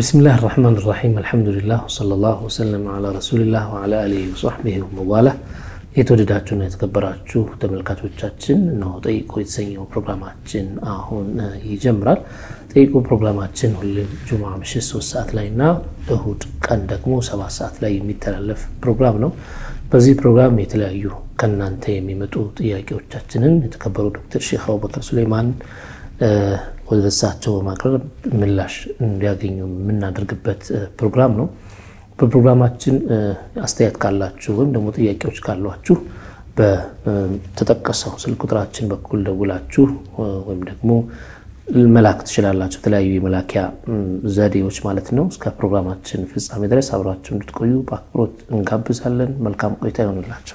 ቢስሚላህ ራሕማን ራሒም አልሐምዱሊላህ ወሰለላሁ ወሰለም ዓላ ረሱሊላህ ወዓላ አሊሂ ወሰሕቢሂ ወመዋላ። የተወደዳችሁና የተከበራችሁ ተመልካቾቻችን እነሆ ጠይቆ የተሰኘው ፕሮግራማችን አሁን ይጀምራል። ጠይቆ ፕሮግራማችን ሁሌም ጁማ ምሽት ሶስት ሰዓት ላይ እና እሁድ ቀን ደግሞ ሰባት ሰዓት ላይ የሚተላለፍ ፕሮግራም ነው። በዚህ ፕሮግራም የተለያዩ ከእናንተ የሚመጡ ጥያቄዎቻችንን የተከበሩ ዶክተር ሼክ አቡበከር ሱሌማን ወደ እሳቸው በማቅረብ ምላሽ እንዲያገኙ የምናደርግበት ፕሮግራም ነው። በፕሮግራማችን አስተያየት ካላችሁ ወይም ደግሞ ጥያቄዎች ካሏችሁ በተጠቀሰው ስልክ ቁጥራችን በኩል ደውላችሁ ወይም ደግሞ መላክ ትችላላችሁ። የተለያዩ የመላኪያ ዘዴዎች ማለት ነው። እስከ ፕሮግራማችን ፍጻሜ ድረስ አብራችሁ እንድትቆዩ በአክብሮት እንጋብዛለን። መልካም ቆይታ ይሆንላቸው።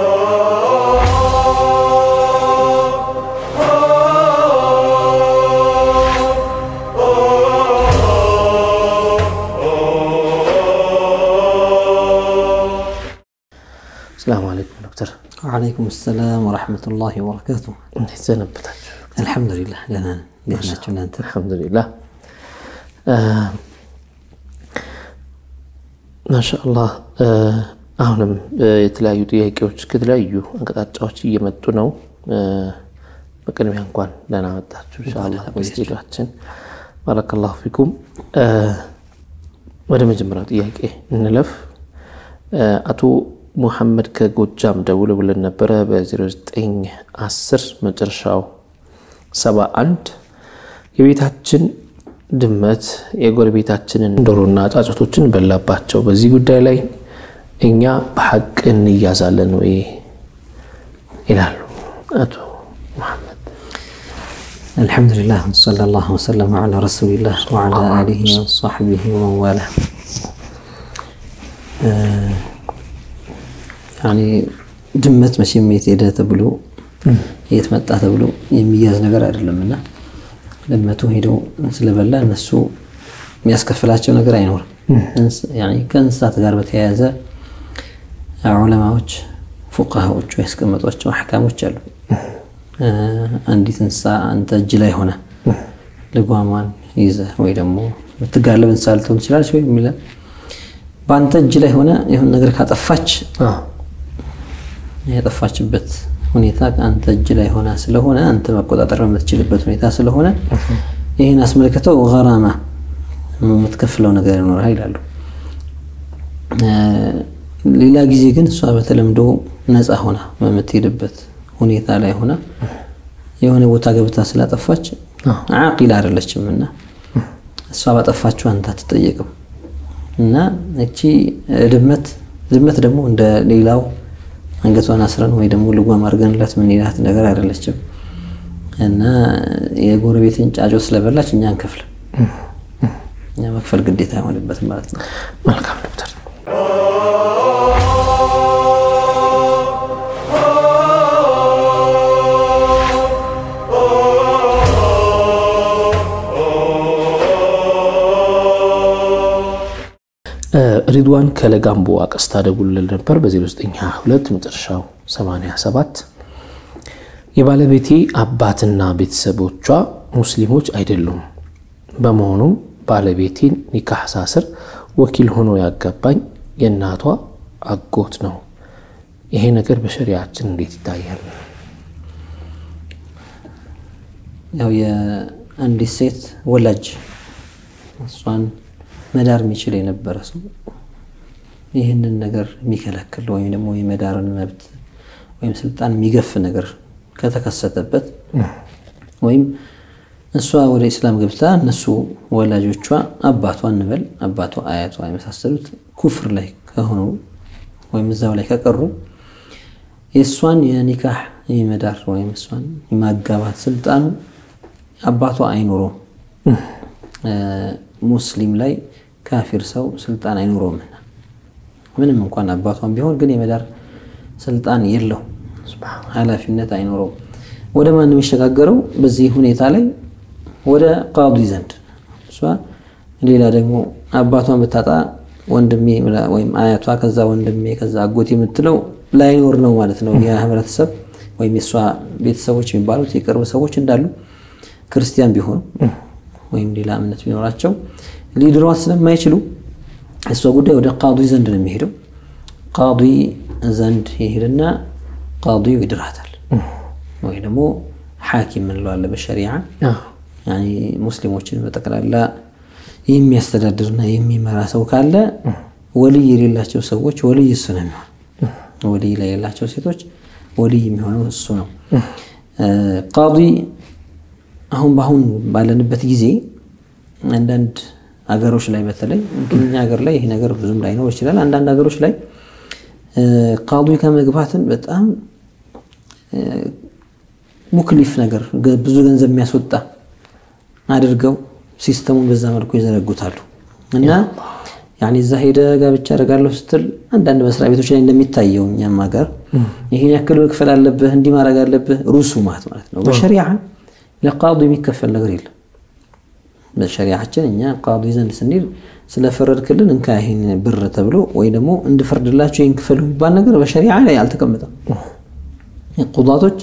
ሰላም አለይኩም ዶክተር። ወዓለይኩም ሰላም ወረሕመቱላሂ ወበረካቱ። እንዴት ሰነበታችሁ? አልሐምዱሊላህ ደህና ነን። እንዴት ናችሁ እናንተ? አልሐምዱሊላህ ማሻአላህ። አሁንም የተለያዩ ጥያቄዎች ከተለያዩ አቅጣጫዎች እየመጡ ነው። በቅድሚያ እንኳን ደህና መጣችሁ ኢንሻአላህ በስቱዲዮአችን። ባረከላሁ ፊኩም። ወደ መጀመሪያው ጥያቄ እንለፍ። አቶ ሙሐመድ ከጎጃም ደውለው ብለን ነበረ በ0910 መጨረሻው 71 የቤታችን ድመት የጎረቤታችንን ዶሮና ጫጩቶችን በላባቸው። በዚህ ጉዳይ ላይ እኛ በሐቅ እንያዛለን ወይ ይላሉ አቶ ሙሐመድ። አልሐምዱሊላህ ሰለላሁ ወሰለም ዓላ ረሱሊላህ ወዓላ አሊሂ ወሰሕቢሂ ወመንዋላ ያኔ ድመት መቼም የት ሄደ ተብሎ የት መጣ ተብሎ የሚያዝ ነገር አይደለም እና ድመቱ ሄደው ስለበላ እነሱ የሚያስከፍላቸው ነገር አይኖርም። ከእንስሳት ጋር በተያያዘ ዑለማዎች ፉቃሃዎቹ ያስቀመጧቸው አሕካሞች አሉ። አንዲት እንስሳ አንተ እጅ ላይ ሆነ ልጓሟን ይዘህ ወይ ደግሞ የምትጋለብ እንስሳ ልትሆን ትችላለች ወይ የሚለ በአንተ እጅ ላይ ሆነ የሆነ ነገር ካጠፋች የጠፋችበት ሁኔታ አንተ እጅ ላይ ሆና ስለሆነ አንተ መቆጣጠር በምትችልበት ሁኔታ ስለሆነ ይህን አስመልክተው ገራማ የምትከፍለው ነገር ይኖርሃል ይላሉ። ሌላ ጊዜ ግን እሷ በተለምዶ ነፃ ሆና በምትሄድበት ሁኔታ ላይ ሆና የሆነ ቦታ ገብታ ስላጠፋች አቂል አይደለችም እና እሷ ባጠፋችው አንተ አትጠየቅም። እና እቺ ድመት ድመት ደግሞ እንደ ሌላው አንገቷን አስረን ወይ ደግሞ ልጓም አድርገንላት ምን ይላት ነገር አይደለችም። እና የጎረቤትን ጫጮ ስለበላች እኛ አንከፍልም። እኛ መክፈል ግዴታ አይሆንበትም ማለት ነው። መልካም ዶክተር። ሪድዋን ከለጋምቦ አቀስታ ደውሎልን ነበር በ0922 መጨረሻው 87 የባለቤቴ አባትና ቤተሰቦቿ ሙስሊሞች አይደሉም። በመሆኑም ባለቤቴን ኒካህ ሳስር ወኪል ሆኖ ያጋባኝ የእናቷ አጎት ነው። ይሄ ነገር በሸሪያችን እንዴት ይታያል? ያው የአንዲት ሴት ወላጅ እሷን መዳር የሚችል የነበረ ሰው ይህንን ነገር የሚከለክል ወይም ደግሞ የመዳርን መብት ወይም ስልጣን የሚገፍ ነገር ከተከሰተበት ወይም እሷ ወደ ኢስላም ገብታ እነሱ ወላጆቿ አባቷ እንበል አባቷ፣ አያቷ የመሳሰሉት ኩፍር ላይ ከሆኑ ወይም እዛው ላይ ከቀሩ የእሷን የኒካህ የመዳር ወይም እሷን የማጋባት ስልጣኑ አባቷ አይኖረውም። ሙስሊም ላይ ካፊር ሰው ስልጣን አይኖረውም። ምንም እንኳን አባቷን ቢሆን ግን የመዳር ስልጣን የለው፣ ኃላፊነት አይኖረውም። ወደ ማን የሚሸጋገረው በዚህ ሁኔታ ላይ ወደ ቃዲ ዘንድ እሷ ሌላ ደግሞ አባቷን ብታጣ ወንድሜ ወይም አያቷ ከዛ ወንድሜ ከዛ አጎት የምትለው ላይኖር ነው ማለት ነው። የህብረተሰብ ወይም የእሷ ቤተሰቦች የሚባሉት የቅርብ ሰዎች እንዳሉ ክርስቲያን ቢሆኑ ወይም ሌላ እምነት ቢኖራቸው ሊድሯት ስለማይችሉ እሷ ጉዳይ ወደ ቃዲ ዘንድ ነው የሚሄደው። ቃዲ ዘንድ ይሄድና ቃዲው ይድራታል። ወይ ደግሞ ሐኪም እንለዋለን በሸሪዓ ያኒ ሙስሊሞችን በጠቅላላ የሚያስተዳድርና የሚመራ ሰው ካለ ወልይ የሌላቸው ሰዎች ወልይ እሱ ነው የሚሆን። ወልይ ላይ የሌላቸው ሴቶች ወልይ የሚሆነው እሱ ነው። ቃዲ አሁን በአሁን ባለንበት ጊዜ አንዳንድ ሀገሮች ላይ በተለይ እኛ ሀገር ላይ ይሄ ነገር ብዙም ላይኖር ይችላል። አንዳንድ ሀገሮች ላይ ቃዲ ከመግባትን በጣም ሙክሊፍ ነገር ብዙ ገንዘብ የሚያስወጣ አድርገው ሲስተሙን በዛ መልኩ ይዘረጉታሉ እና ያኔ እዛ ሄደ ጋብቻ አደርጋለሁ ስትል አንዳንድ መስሪያ ቤቶች ላይ እንደሚታየው እኛም ሀገር ይህን ያክል መክፈል አለብህ እንዲህ ማድረግ አለብህ ሩሱማት ማለት ነው። በሸሪዓ ለቃዲ የሚከፈል ነገር የለም። በሸሪዓችን እኛ ቃዲ ዘንድ ስንሄድ ስለፈረድክልን እንካ ይህን ብር ተብሎ ወይ ደግሞ እንድፈርድላቸው ይህን ክፈሉ የሚባል ነገር በሸሪዓ ላይ አልተቀመጠም። ቁጣቶች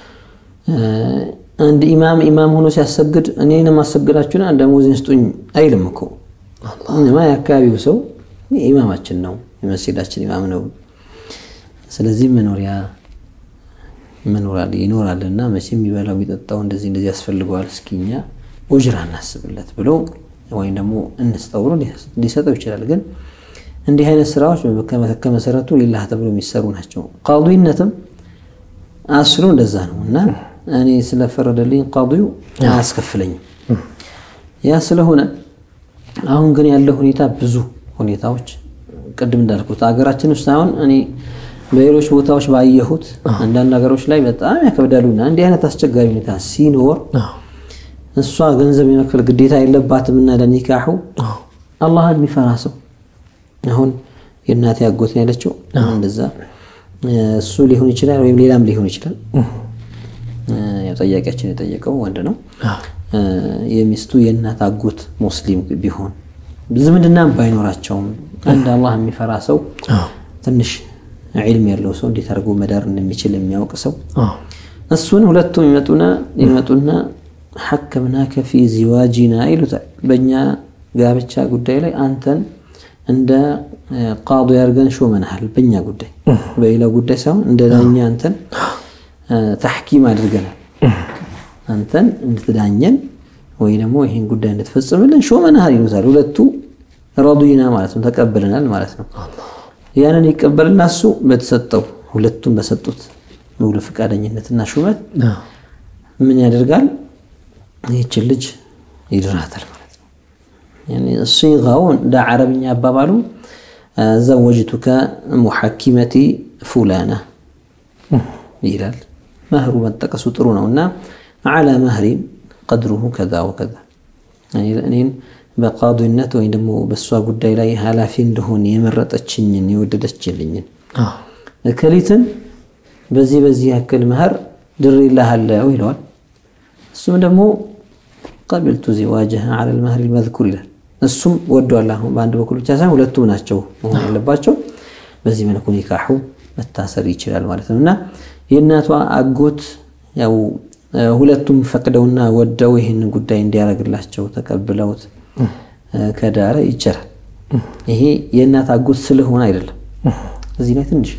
አንድ ኢማም ኢማም ሆኖ ሲያሰግድ እኔን ማሰግዳችሁና ደሞዜን ስጡኝ አይልም እኮ እነማ የአካባቢው ሰው ኢማማችን ነው፣ የመስጂዳችን ኢማም ነው። ስለዚህ መኖሪያ መኖራል ይኖራልና መቼም የሚበላው የሚጠጣው እንደዚህ እንደዚህ ያስፈልገዋል፣ እስኪ እኛ ኡጅራ እናስብለት ብሎ ወይም ደግሞ እንስጠው ብሎ ሊሰጠው ይችላል። ግን እንዲህ አይነት ስራዎች ከመሰረቱ ሊላህ ተብሎ የሚሰሩ ናቸው። ቃዲነትም አስሉ እንደዛ ነው እና እኔ ስለፈረደልኝ ቃዲው አያስከፍለኝም። ያ ስለሆነ አሁን ግን ያለው ሁኔታ ብዙ ሁኔታዎች ቅድም እንዳልኩት ሀገራችን ውስጥ አሁን እኔ በሌሎች ቦታዎች ባየሁት አንዳንድ ሀገሮች ላይ በጣም ያከብዳሉና እንዲህ አይነት አስቸጋሪ ሁኔታ ሲኖር እሷ ገንዘብ የመክፈል ግዴታ የለባትም እና ለኒካሑ አላህን የሚፈራ ሰው አሁን የእናቴ አጎት ያለችው እንደዛ እሱ ሊሆን ይችላል ወይም ሌላም ሊሆን ይችላል። ጠያቂያችን የጠየቀው ወንድ ነው። የሚስቱ የእናት አጎት ሙስሊም ቢሆን ዝምድናም ባይኖራቸውም አንድ አላህ የሚፈራ ሰው ትንሽ ዒልም ያለው ሰው እንዴት አድርጎ መዳር እንደሚችል የሚያውቅ ሰው እሱን ሁለቱም ይመጡና ይመጡና ሐከምናከ ፊ ዚዋጂና ይሉታል። በእኛ ጋብቻ ጉዳይ ላይ አንተን እንደ ቃዲ አድርገን ሾመናሃል። በእኛ ጉዳይ በሌላ ጉዳይ ሳይሆን እንደ ዳኛ አንተን ተሕኪም አድርገናል። አንተን እንድትዳኘን ወይ ደግሞ ይህን ጉዳይ እንድትፈጽምልን ሾመናሃል ይሉታል። ሁለቱ ረዱይና ማለት ነው፣ ተቀብለናል ማለት ነው። ያንን ይቀበልና እሱ በተሰጠው ሁለቱም በሰጡት ሙሉ ፈቃደኝነትና ሹመት ምን ያደርጋል? ይህችን ልጅ ይድራታል ማለት ነው። ሲጋው እንደ ዓረብኛ አባባሉ ዘወጅቱከ ሙሐኪመቲ ፉላና ይላል። መህሩ መጠቀሱ ጥሩ ነው እና ዓላ መህሪ ቀድሩሁ ከዛ ወከዛ እኔን በቃዲነት ወይም ደግሞ በእሷ ጉዳይ ላይ ኃላፊ እንደሆን የመረጠችኝን የወደደችልኝን እከሊትን በዚህ በዚህ ያክል መህር ድሬልሃለሁ ይለዋል። እሱም ደግሞ ቀቢልቱ ዚዋጅሃ ዐለል መህሪ መዝኩር ይላል። እሱም ወዷል። አሁን በአንድ በኩል ብቻ ሳይሆን ሁለቱም ናቸው መሆን ያለባቸው። በዚህ መልኩ ኒካሑ መታሰር ይችላል ማለት ነው እና የእናቷ አጎት ያው ሁለቱም ፈቅደውና ወደው ይህንን ጉዳይ እንዲያደርግላቸው ተቀብለውት ከዳረ ይቻላል። ይሄ የእናት አጎት ስለሆነ አይደለም። እዚህ ላይ ትንሽ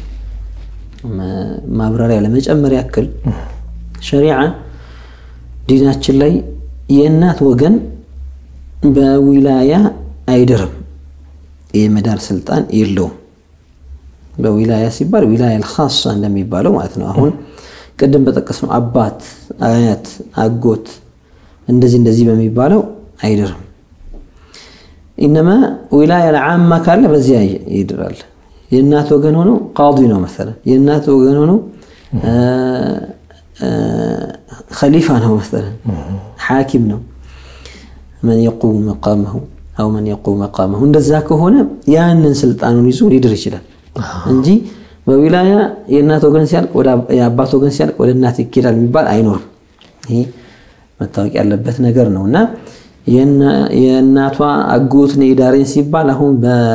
ማብራሪያ ለመጨመር ያክል ሸሪዓ ዲናችን ላይ የእናት ወገን በዊላያ አይድርም፣ የመዳር ስልጣን የለውም። በዊላያ ሲባል ዊላያ አልኻሳ እንደሚባለው ማለት ነው። አሁን ቅድም በጠቀስነው አባት፣ አያት፣ አጎት እንደዚህ እንደዚህ በሚባለው አይድርም። ኢነማ ዊላያ ለዓማ ካለ በዚያ ይድራል። የእናት ወገን ሆኖ ቃዲ ነው መሰለን፣ የእናት ወገን ሆኖ ኸሊፋ ነው መሰለን፣ ሓኪም ነው መን የቁሙ መቃመሁ አው መን የቁሙ መቃመሁ። እንደዛ ከሆነ ያንን ስልጣኑን ይዞ ሊድር ይችላል እንጂ በዊላያ የእናት ወገን ሲያልቅ የአባት ወገን ሲያልቅ ወደ እናት ይኬዳል የሚባል አይኖርም። ይሄ መታወቅ ያለበት ነገር ነው እና የእናቷ አጎት ነይ ዳሬን ሲባል አሁን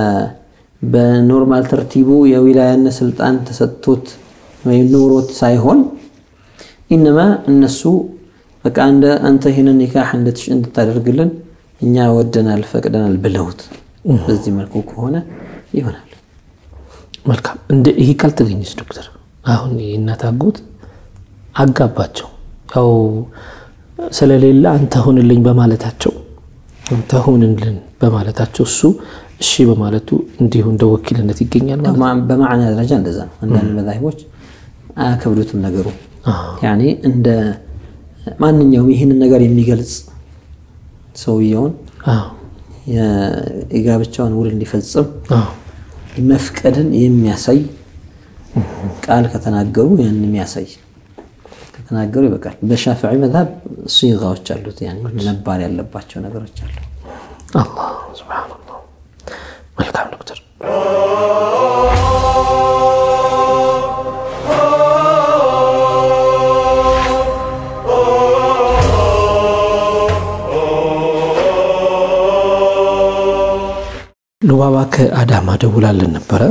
በኖርማል ተርቲቡ የዊላያነት ስልጣን ተሰጥቶት ወይም ኖሮት ሳይሆን ኢነማ እነሱ በቃ እንደ አንተ ይህንን ኒካህ እንድታደርግልን እኛ ወደናል ፈቅደናል ብለውት በዚህ መልኩ ከሆነ ይሆናል። መልካም እንደ ይሄ ካልተገኘች ዶክተር አሁን የእናት አጎት አጋባቸው ያው ስለሌለ አንተ ሁንልኝ በማለታቸው አንተ ሁንልን በማለታቸው እሱ እሺ በማለቱ እንዲሁ እንደ ወኪልነት ይገኛል ማለት ነው። በማዕና ደረጃ እንደዛ ነው። አንዳንድ መዛሂቦች አያከብዱትም ነገሩ ያኔ እንደ ማንኛውም ይህንን ነገር የሚገልጽ ሰውየውን አዎ፣ የጋብቻውን ውል እንዲፈጽም አዎ፣ መፍቀድን የሚያሳይ ቃል ከተናገሩ ያን የሚያሳይ ከተናገሩ ይበቃል። በሻፊዒ መዝሀብ ሲጋዎች አሉት፣ ያኔ መባል ያለባቸው ነገሮች አሉ። አላህ ሱብሓነላህ። መልካም ዶክተር ሉባባ ከአዳማ ደውላለን ነበረ።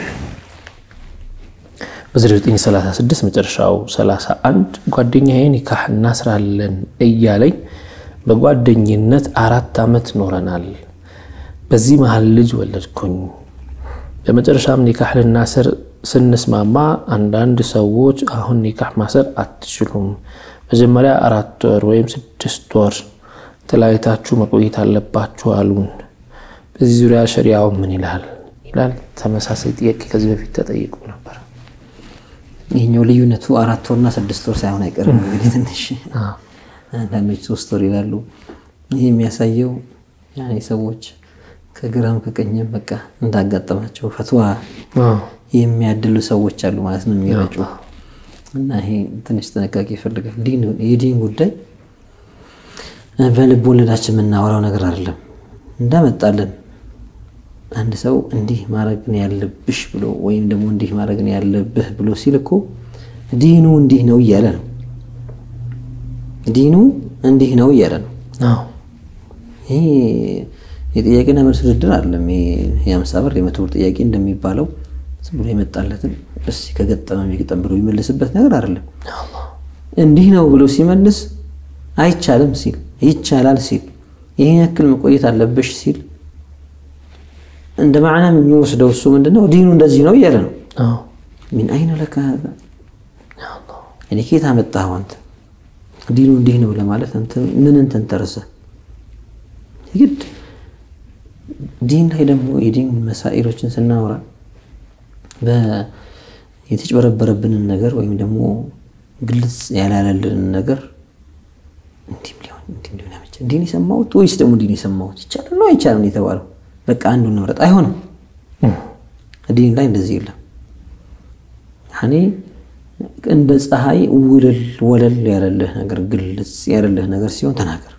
በ936 መጨረሻው 31 ጓደኛዬ ኒካህ እናስራለን እያለኝ በጓደኝነት አራት ዓመት ኖረናል። በዚህ መሀል ልጅ ወለድኩኝ። በመጨረሻም ኒካህ ልናስር ስንስማማ አንዳንድ ሰዎች አሁን ኒካህ ማሰር አትችሉም፣ መጀመሪያ አራት ወር ወይም ስድስት ወር ተለያይታችሁ መቆየት አለባችሁ አሉን። በዚህ ዙሪያ ሸሪያው ምን ይላል ይላል። ተመሳሳይ ጥያቄ ከዚህ በፊት ተጠይቁ ነበር። ይህኛው ልዩነቱ አራት ወርና ስድስት ወር ሳይሆን አይቀርም። እንግዲህ ትንሽ አንዳንዶች ሶስት ወር ይላሉ። ይህ የሚያሳየው ያኔ ሰዎች ከግራም ከቀኝም በቃ እንዳጋጠማቸው ፈትዋ የሚያድሉ ሰዎች አሉ ማለት ነው የሚረጩ እና ይሄ ትንሽ ጥንቃቄ ይፈልጋል። የዲን ጉዳይ በልብ ወለዳችን የምናወራው ነገር አይደለም። እንዳመጣለን አንድ ሰው እንዲህ ማድረግ ነው ያለብሽ ብሎ ወይም ደግሞ እንዲህ ማድረግ ነው ያለብህ ብሎ ሲል እኮ ዲኑ እንዲህ ነው እያለ ነው። ዲኑ እንዲህ ነው እያለ ነው። ይሄ የጥያቄና መልስ ውድድር አይደለም። የአምሳ ብር የመቶ ብር ጥያቄ እንደሚባለው ዝም ብሎ የመጣለትን እስ ከገጠመ የሚገጠም ብሎ የሚመልስበት ነገር አይደለም። እንዲህ ነው ብሎ ሲመልስ አይቻልም ሲል ይቻላል ሲል ይህን ያክል መቆየት አለብሽ ሲል እንደ ማዕና የሚወስደው እሱ ምንድነው ዲኑ እንደዚህ ነው እያለ ነው። ሚን አይነ ለከ ሀዛ እኔ ኬት አመጣኸው አንተ ዲኑ እንዲህ ነው ለማለት አንተ ምንን ተንተርሰህ ግድ ዲን ላይ ደግሞ የዲን መሳኢሎችን ስናወራ የተጭበረበረብንን ነገር ወይም ደግሞ ግልጽ ያላለልንን ነገር እንዲህም ሊሆን እንዲህም ሊሆን ያመቸ እንዲህን የሰማሁት ወይስ ደግሞ እንዲህን የሰማሁት ይቻላል ነው አይቻልም የተባለው በቃ አንዱን ንምረጥ አይሆንም። ዲን ላይ እንደዚህ የለም። ያኔ እንደ ፀሐይ ውልል ወለል ያለልህ ነገር ግልጽ ያለልህ ነገር ሲሆን ተናገር።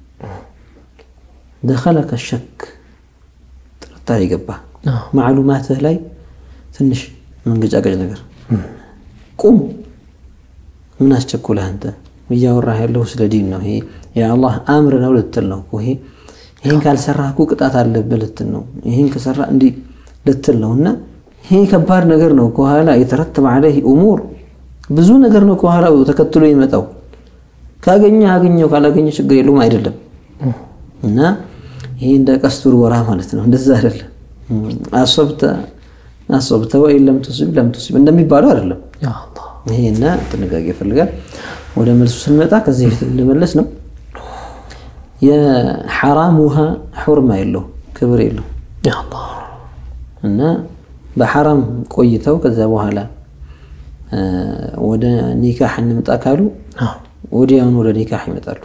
ደኸለከ ሸክ ጥርጣሬ ገባ ማዕሉማትህ ላይ ትንሽ መንገጫገጭ ነገር ቁም። ምን አስቸኮለህ አንተ? እያወራህ ያለው ስለ ዲን ነው። ይሄ የአላህ አምር ነው ልትል ነው። ይሄ ይህን ካልሰራህ እኮ ቅጣት አለብህ ልትል ነው። ይህን ከሰራ እንዲህ ልትል ነው። እና ይሄ ከባድ ነገር ነው። ከኋላ የተረተበ ዐለይህ እሙር ብዙ ነገር ነው ከኋላ ተከትሎ ይመጣው። ካገኘ አገኘው፣ ካላገኘ ችግር የለውም አይደለም። እና ይሄ እንደ ቀስቱር ወራ ማለት ነው። እንደዛ አይደለም። አሶብተ አሶብተ ወይ ለም ቱሲብ ለም ቱሲብ እንደሚባለው አይደለም። ይሄና ጥንቃቄ ይፈልጋል። ወደ መልሱ ስንመጣ ከዚህ በፊት እንደመለስ ነው የሐራም ውሃ ሑርማ የለው ክብር የለው እና በሐራም ቆይተው ከዛ በኋላ ወደ ኒካህ እንምጣ ካሉ ወዲያውኑ ወደ ኒካህ ይመጣሉ።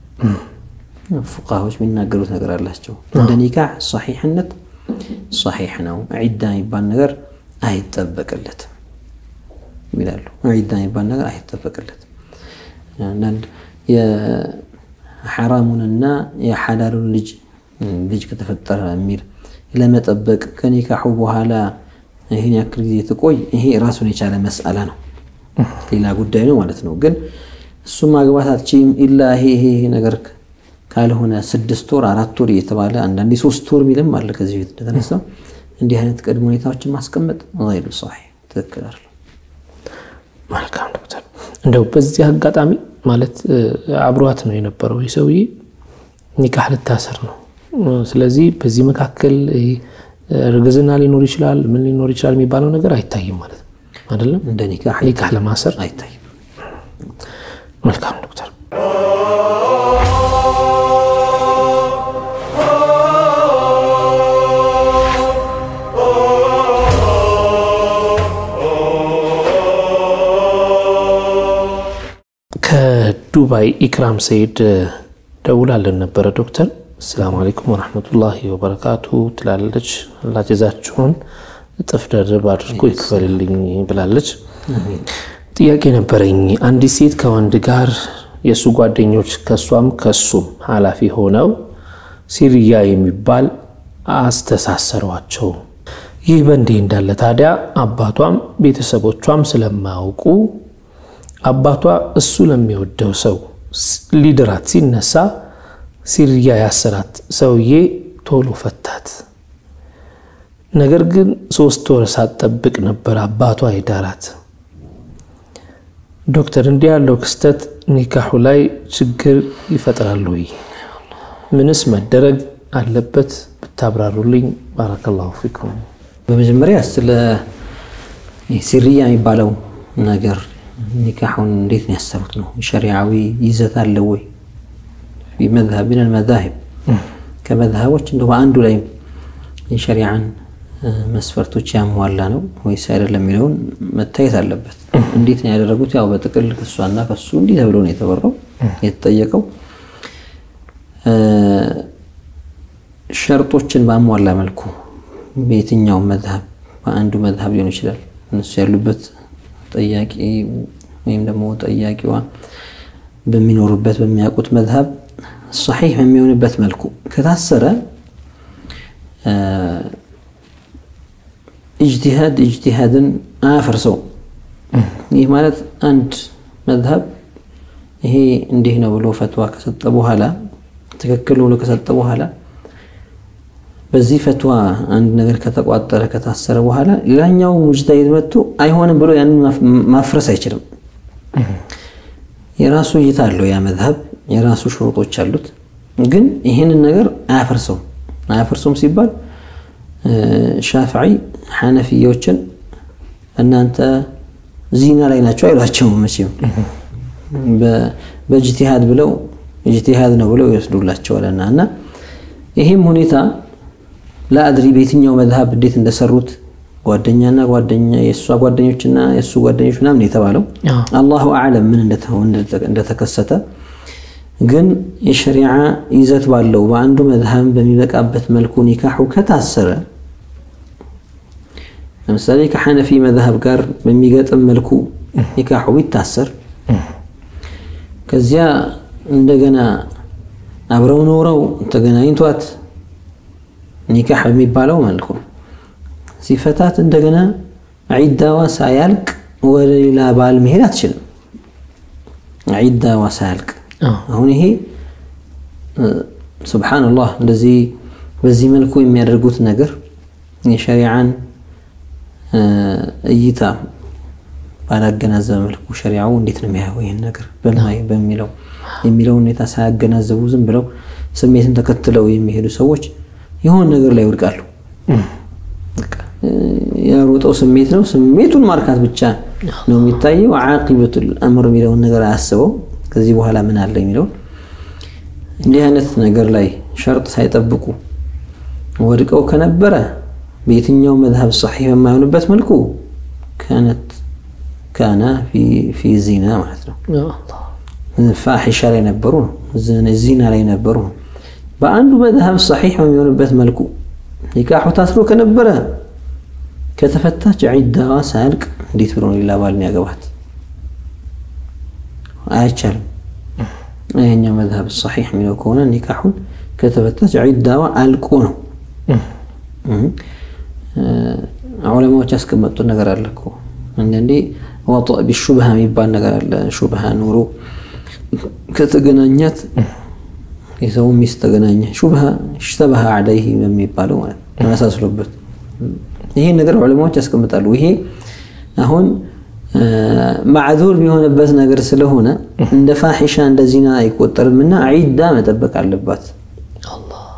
ፉቃዎች የሚናገሩት ነገር አላቸው። እንደ ኒካህ ሰሒሕነት ሰሒሕ ነው፣ ዒዳ የሚባል ነገር አይጠበቅለትም ይላሉ። ዒዳ የሚባል ነገር አይጠበቅለትም። አንዳንድ የሐራሙንና የሐላሉን ልጅ ልጅ ከተፈጠረ የሚል ለመጠበቅ ከኒካሑ በኋላ ይህን ያክል ጊዜ ትቆይ፣ ይሄ ራሱን የቻለ መስአላ ነው፣ ሌላ ጉዳይ ነው ማለት ነው። ግን እሱም ማግባት አትችይም ኢላ ይሄ ይሄ ነገር ካልሆነ ስድስት ወር አራት ወር እየተባለ አንዳንዴ ሶስት ወር የሚልም አለ። ከዚህ ቤት እንደተነሳው እንዲህ አይነት ቅድመ ሁኔታዎችን ማስቀመጥ ይሉ ሰሒሕ ትክክል አይደለም። መልካም ዶክተር፣ እንደው በዚህ አጋጣሚ ማለት አብሯት ነው የነበረው የሰውዬ ኒካህ ልታስር ነው ስለዚህ በዚህ መካከል እርግዝና ሊኖር ይችላል፣ ምን ሊኖር ይችላል የሚባለው ነገር አይታይም ማለት ነው አይደለም። እንደ ኒካህ ኒካህ ለማሰር አይታይም። መልካም ዶክተር። ከዱባይ ኢክራም ሰይድ ደውላለን ነበረ ዶክተር አሰላሙ አለይኩም ወረሕመቱላሂ ወበረካቱ ትላለች። አላህ ጀዛችሁን እጥፍ ደርብ አድርጎ ይክፈልልኝ ብላለች። ጥያቄ ነበረኝ። አንዲት ሴት ከወንድ ጋር የእሱ ጓደኞች ከእሷም ከሱም ኃላፊ ሆነው ሲርያ የሚባል አስተሳሰሯቸው። ይህ በእንዲህ እንዳለ ታዲያ አባቷም ቤተሰቦቿም ስለማያውቁ አባቷ እሱ ለሚወደው ሰው ሊድራት ሲነሳ ሲርያ ያሰራት ሰውዬ ቶሎ ፈታት። ነገር ግን ሶስት ወር ሳትጠብቅ ነበር አባቷ የዳራት። ዶክተር፣ እንዲህ ያለው ክስተት ኒካሑ ላይ ችግር ይፈጥራል ወይ? ምንስ መደረግ አለበት ብታብራሩልኝ። ባረከላሁ ፊኩም። በመጀመሪያ ስለ ሲርያ የሚባለው ነገር ኒካሑን እንዴት ነው ያሰሩት ነው ሸሪዓዊ ይዘት አለው ወይ? መዝሀብ ምን መዛሂብ ከመዝሀቦች እንደ በአንዱ ላይ የሸሪዓን መስፈርቶች ያሟላ ነው ወይስ አይደለም የሚለውን መታየት አለበት። እንዴት ነው ያደረጉት? ያው በጥቅል ከሷና ከሱ እንዲህ ተብሎ ነው የተበራው የተጠየቀው። ሸርጦችን ባሟላ መልኩ በየትኛው መዝሀብ በአንዱ መዝሀብ ሊሆን ይችላል እነሱ ያሉበት ጠያቂ ወይም ደግሞ ጠያቂዋ በሚኖሩበት በሚያውቁት መዝሀብ ሰሒህ በሚሆንበት መልኩ ከታሰረ ኢጅቲሃድ ኢጅቲሃድን አያፈርሰው። ይህ ማለት አንድ መዝሀብ ይሄ እንዲህ ነው ብሎ ፈትዋ ከሰጠ በኋላ ትክክል ብሎ ከሰጠ በኋላ በዚህ ፈትዋ አንድ ነገር ከተቋጠረ ከታሰረ በኋላ ሌላኛው ሙጅተሂድ መጥቶ አይሆንም ብሎ ያንን ማፍረስ አይችልም። የራሱ እይታ አለው ያ መዝሀብ የራሱ ሽሩጦች አሉት። ግን ይህንን ነገር አያፈርሰውም። አያፈርሰውም ሲባል ሻፍዒ ሐነፊያዎችን እናንተ ዚና ላይ ናቸው አይሏቸውም። መቼም በእጅቲሃድ ብለው እጅቲሃድ ነው ብለው ይወስዱላቸዋልና እና ይህም ሁኔታ ለአድሪ በየትኛው መዝሀብ እንዴት እንደሰሩት ጓደኛና ጓደኛ የእሷ ጓደኞችና የእሱ ጓደኞች ምናምን የተባለው አላሁ አዕለም ምን እንደተከሰተ ግን የሸሪዓ ይዘት ባለው በአንዱ መዝሀብ በሚበቃበት መልኩ ኒካሑ ከታሰረ ለምሳሌ ከሐነፊ መዝሀብ ጋር በሚገጥም መልኩ ኒካሑ ቢታሰር ከዚያ እንደገና አብረው ኖረው ተገናኝቷት ኒካሕ በሚባለው መልኩ ሲፈታት እንደገና ዒዳዋ ሳያልቅ ወደ ሌላ ባል መሄድ አትችልም። ዒዳዋ ሳያልቅ አሁን ይሄ ሱብሓነላህ እንደዚህ በዚህ መልኩ የሚያደርጉት ነገር የሸሪዓን እይታ ባላገናዘበ መልኩ ሸሪዓው እንዴት ነው የሚያየው ይህን ነገር በሚለው የሚለው ሁኔታ ሳያገናዘቡ ዝም ብለው ስሜትን ተከትለው የሚሄዱ ሰዎች የሆነ ነገር ላይ ይወድቃሉ። የሮጠው ስሜት ነው። ስሜቱን ማርካት ብቻ ነው የሚታየው። ዓቂበቱል አምር የሚለውን ነገር አያስበው ከዚህ በኋላ ምን አለ የሚለውን እንዲህ አይነት ነገር ላይ ሸርጥ ሳይጠብቁ ወድቀው ከነበረ በየትኛው መዝሀብ ሰሒህ በማይሆንበት መልኩ ካነት ካና ፊ ዚና ማለት ነው። ፋሒሻ ላይ ነበሩ ነው፣ ዚና ላይ ነበሩ ነው። በአንዱ መዝሀብ ሰሒህ በሚሆንበት መልኩ ኒካሑ ታስሮ ከነበረ ከተፈታች ዒዳዋ ሳያልቅ እንዴት ብሎ ሌላ ባል ያገባት? አይቻልም። ይሄኛው መዝሀብ ሰሒህ የሚለው ከሆነ ኒካሑን ከተፈታች ዒዳዋ አልቆ ነው። ዑለማዎች ያስቀመጡት ነገር አለ እኮ አንዳንዴ ወጥእ ቢሹብሃ የሚባል ነገር አለ። ሹብሃ ኑሮ ከተገናኛት የሰው ሚስት ተገናኘ ሹብሃ ሽተበሃ አለይህ በሚባለው ማለት ተመሳስሎበት ይሄን ነገር ዑለማዎች ያስቀምጣሉ። ይሄ አሁን ማዕዙር የሆነበት ነገር ስለሆነ እንደ ፋሒሻ እንደ ዚና አይቆጠርምና ዒዳ መጠበቅ አለባት።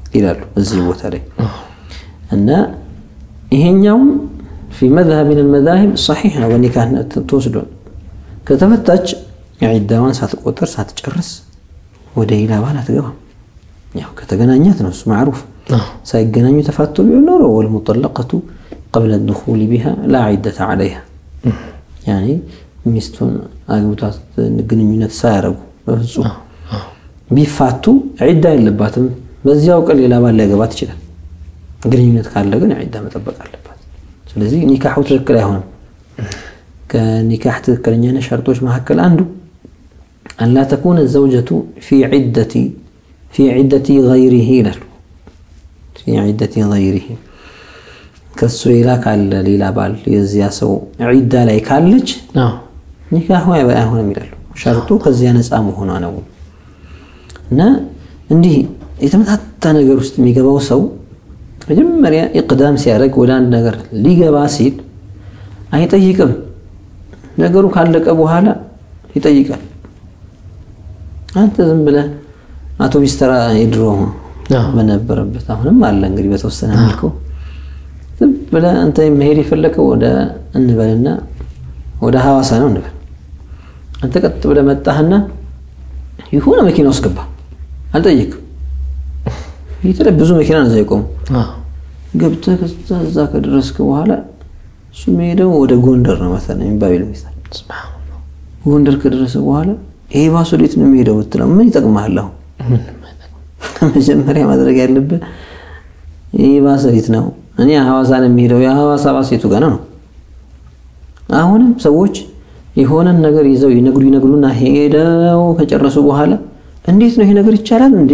ይላሉ እዚህ ቦታ ላይ እና ይሄኛውም ፊ መዝሀብ ምን መዛሂብ ሰሒሕ ነው። በኒካህ ተወስዶ ከተፈታች ዒዳዋን ሳትቆጥር ሳትጨርስ ወደ ሌላ ባል አትገባም። ያው ከተገናኛት ነው እሱ ማዕሩፍ። ሳይገናኙ ተፋቱ ቢሆን ኖሮ ወልሙጠለቀቱ ቀብለ ድኹሊ ቢሃ ላ ዒደተ ዓለይሃ ያኔ ሚስቱን አግብቷት ግንኙነት ሳያረጉ በፍጹም ቢፋቱ ዒዳ የለባትም። በዚያው ቀን ሌላ ባል ሊያገባት ይችላል። ግንኙነት ካለ ግን ዒዳ መጠበቅ አለባት። ስለዚህ ኒካሑ ትክክል አይሆንም። ከኒካሕ ትክክለኛ ሸርጦች መካከል አንዱ አላ ተኩነ ዘውጀቱ ፊ ዒደቲ ገይሪሂ ይላሉ። ፊ ዒደቲ ገይሪሂ ከሱ ሌላ ካለ ሌላ ባል የዚያ ሰው ዒዳ ላይ ካለች ኒካሑ አይሆንም ይላሉ። ሸርጡ ከዚያ ነፃ መሆኗ ነው። እና እንዲህ የተመታታ ነገር ውስጥ የሚገባው ሰው መጀመሪያ ኢቅዳም ሲያደርግ ወደ አንድ ነገር ሊገባ ሲል አይጠይቅም። ነገሩ ካለቀ በኋላ ይጠይቃል። አንተ ዝም ብለህ አውቶቢስ ተራ የድሮ በነበረበት አሁንም አለ እንግዲህ በተወሰነ መልኩ ዝም ብለህ አንተ መሄድ የፈለከው ወደ እንበልና ወደ ሐዋሳ ነው እንበል። አንተ ቀጥ ብለህ መጣህና የሆነ መኪና ውስጥ ገባ። አልጠየቅም። የተለይ ብዙ መኪና ነው እዛ የቆሙ። ገብተህ ከዛ እዛ ከደረስክ በኋላ እሱ የሚሄደው ወደ ጎንደር ነው መሰለኝ የሚባል ሚስታል ጎንደር ከደረሰ በኋላ ይሄ ባስ ወዴት ነው የሚሄደው ብትለው ምን ይጠቅምሃል? አሁን መጀመሪያ ማድረግ ያለብህ ይህ ባስ ወዴት ነው? እኔ ሐዋሳ ነው የሚሄደው። የሐዋሳ ባስ የቱ ጋር ነው ነው? አሁንም ሰዎች የሆነን ነገር ይዘው ይነግሩ ይነግሩና ሄደው ከጨረሱ በኋላ እንዴት ነው ይሄ ነገር ይቻላል እንዴ?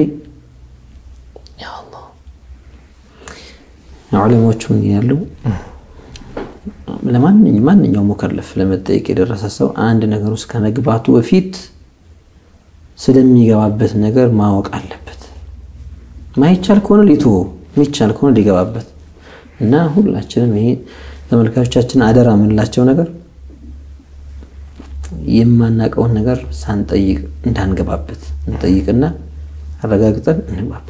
ዑለሞቹ ምን ያሉ ለማንኛውም ሙከለፍ ለመጠየቅ የደረሰ ሰው አንድ ነገር ውስጥ ከመግባቱ በፊት ስለሚገባበት ነገር ማወቅ አለበት። ማይቻል ከሆነ ሊትወው፣ የሚቻል ከሆነ ሊገባበት እና ሁላችንም ይሄ ተመልካቾቻችን አደራ የምንላቸው ነገር የማናውቀውን ነገር ሳንጠይቅ እንዳንገባበት እንጠይቅና አረጋግጠን እንግባበት።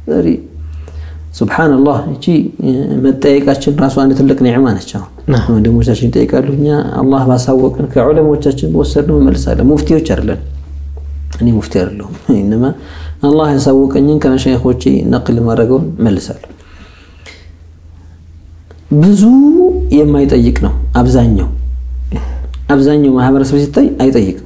ሱብሓነላህ እቺ መጠየቃችን ራሱ አንድ ትልቅ ኒዕማ ነች። አሁን ወንድሞቻችን ይጠይቃሉ፣ እኛ አላህ ባሳወቅን ከዑለሞቻችን በወሰድነው እንመልሳለን። ሙፍቲዎች አይደለን። እኔ ሙፍቲ አይደለሁም። ኢነማ አላህ ያሳወቀኝን ከመሻይኾቼ ነቅል ማድረገውን መልሳለሁ። ብዙ የማይጠይቅ ነው አብዛኛው አብዛኛው ማህበረሰብ ሲታይ አይጠይቅም።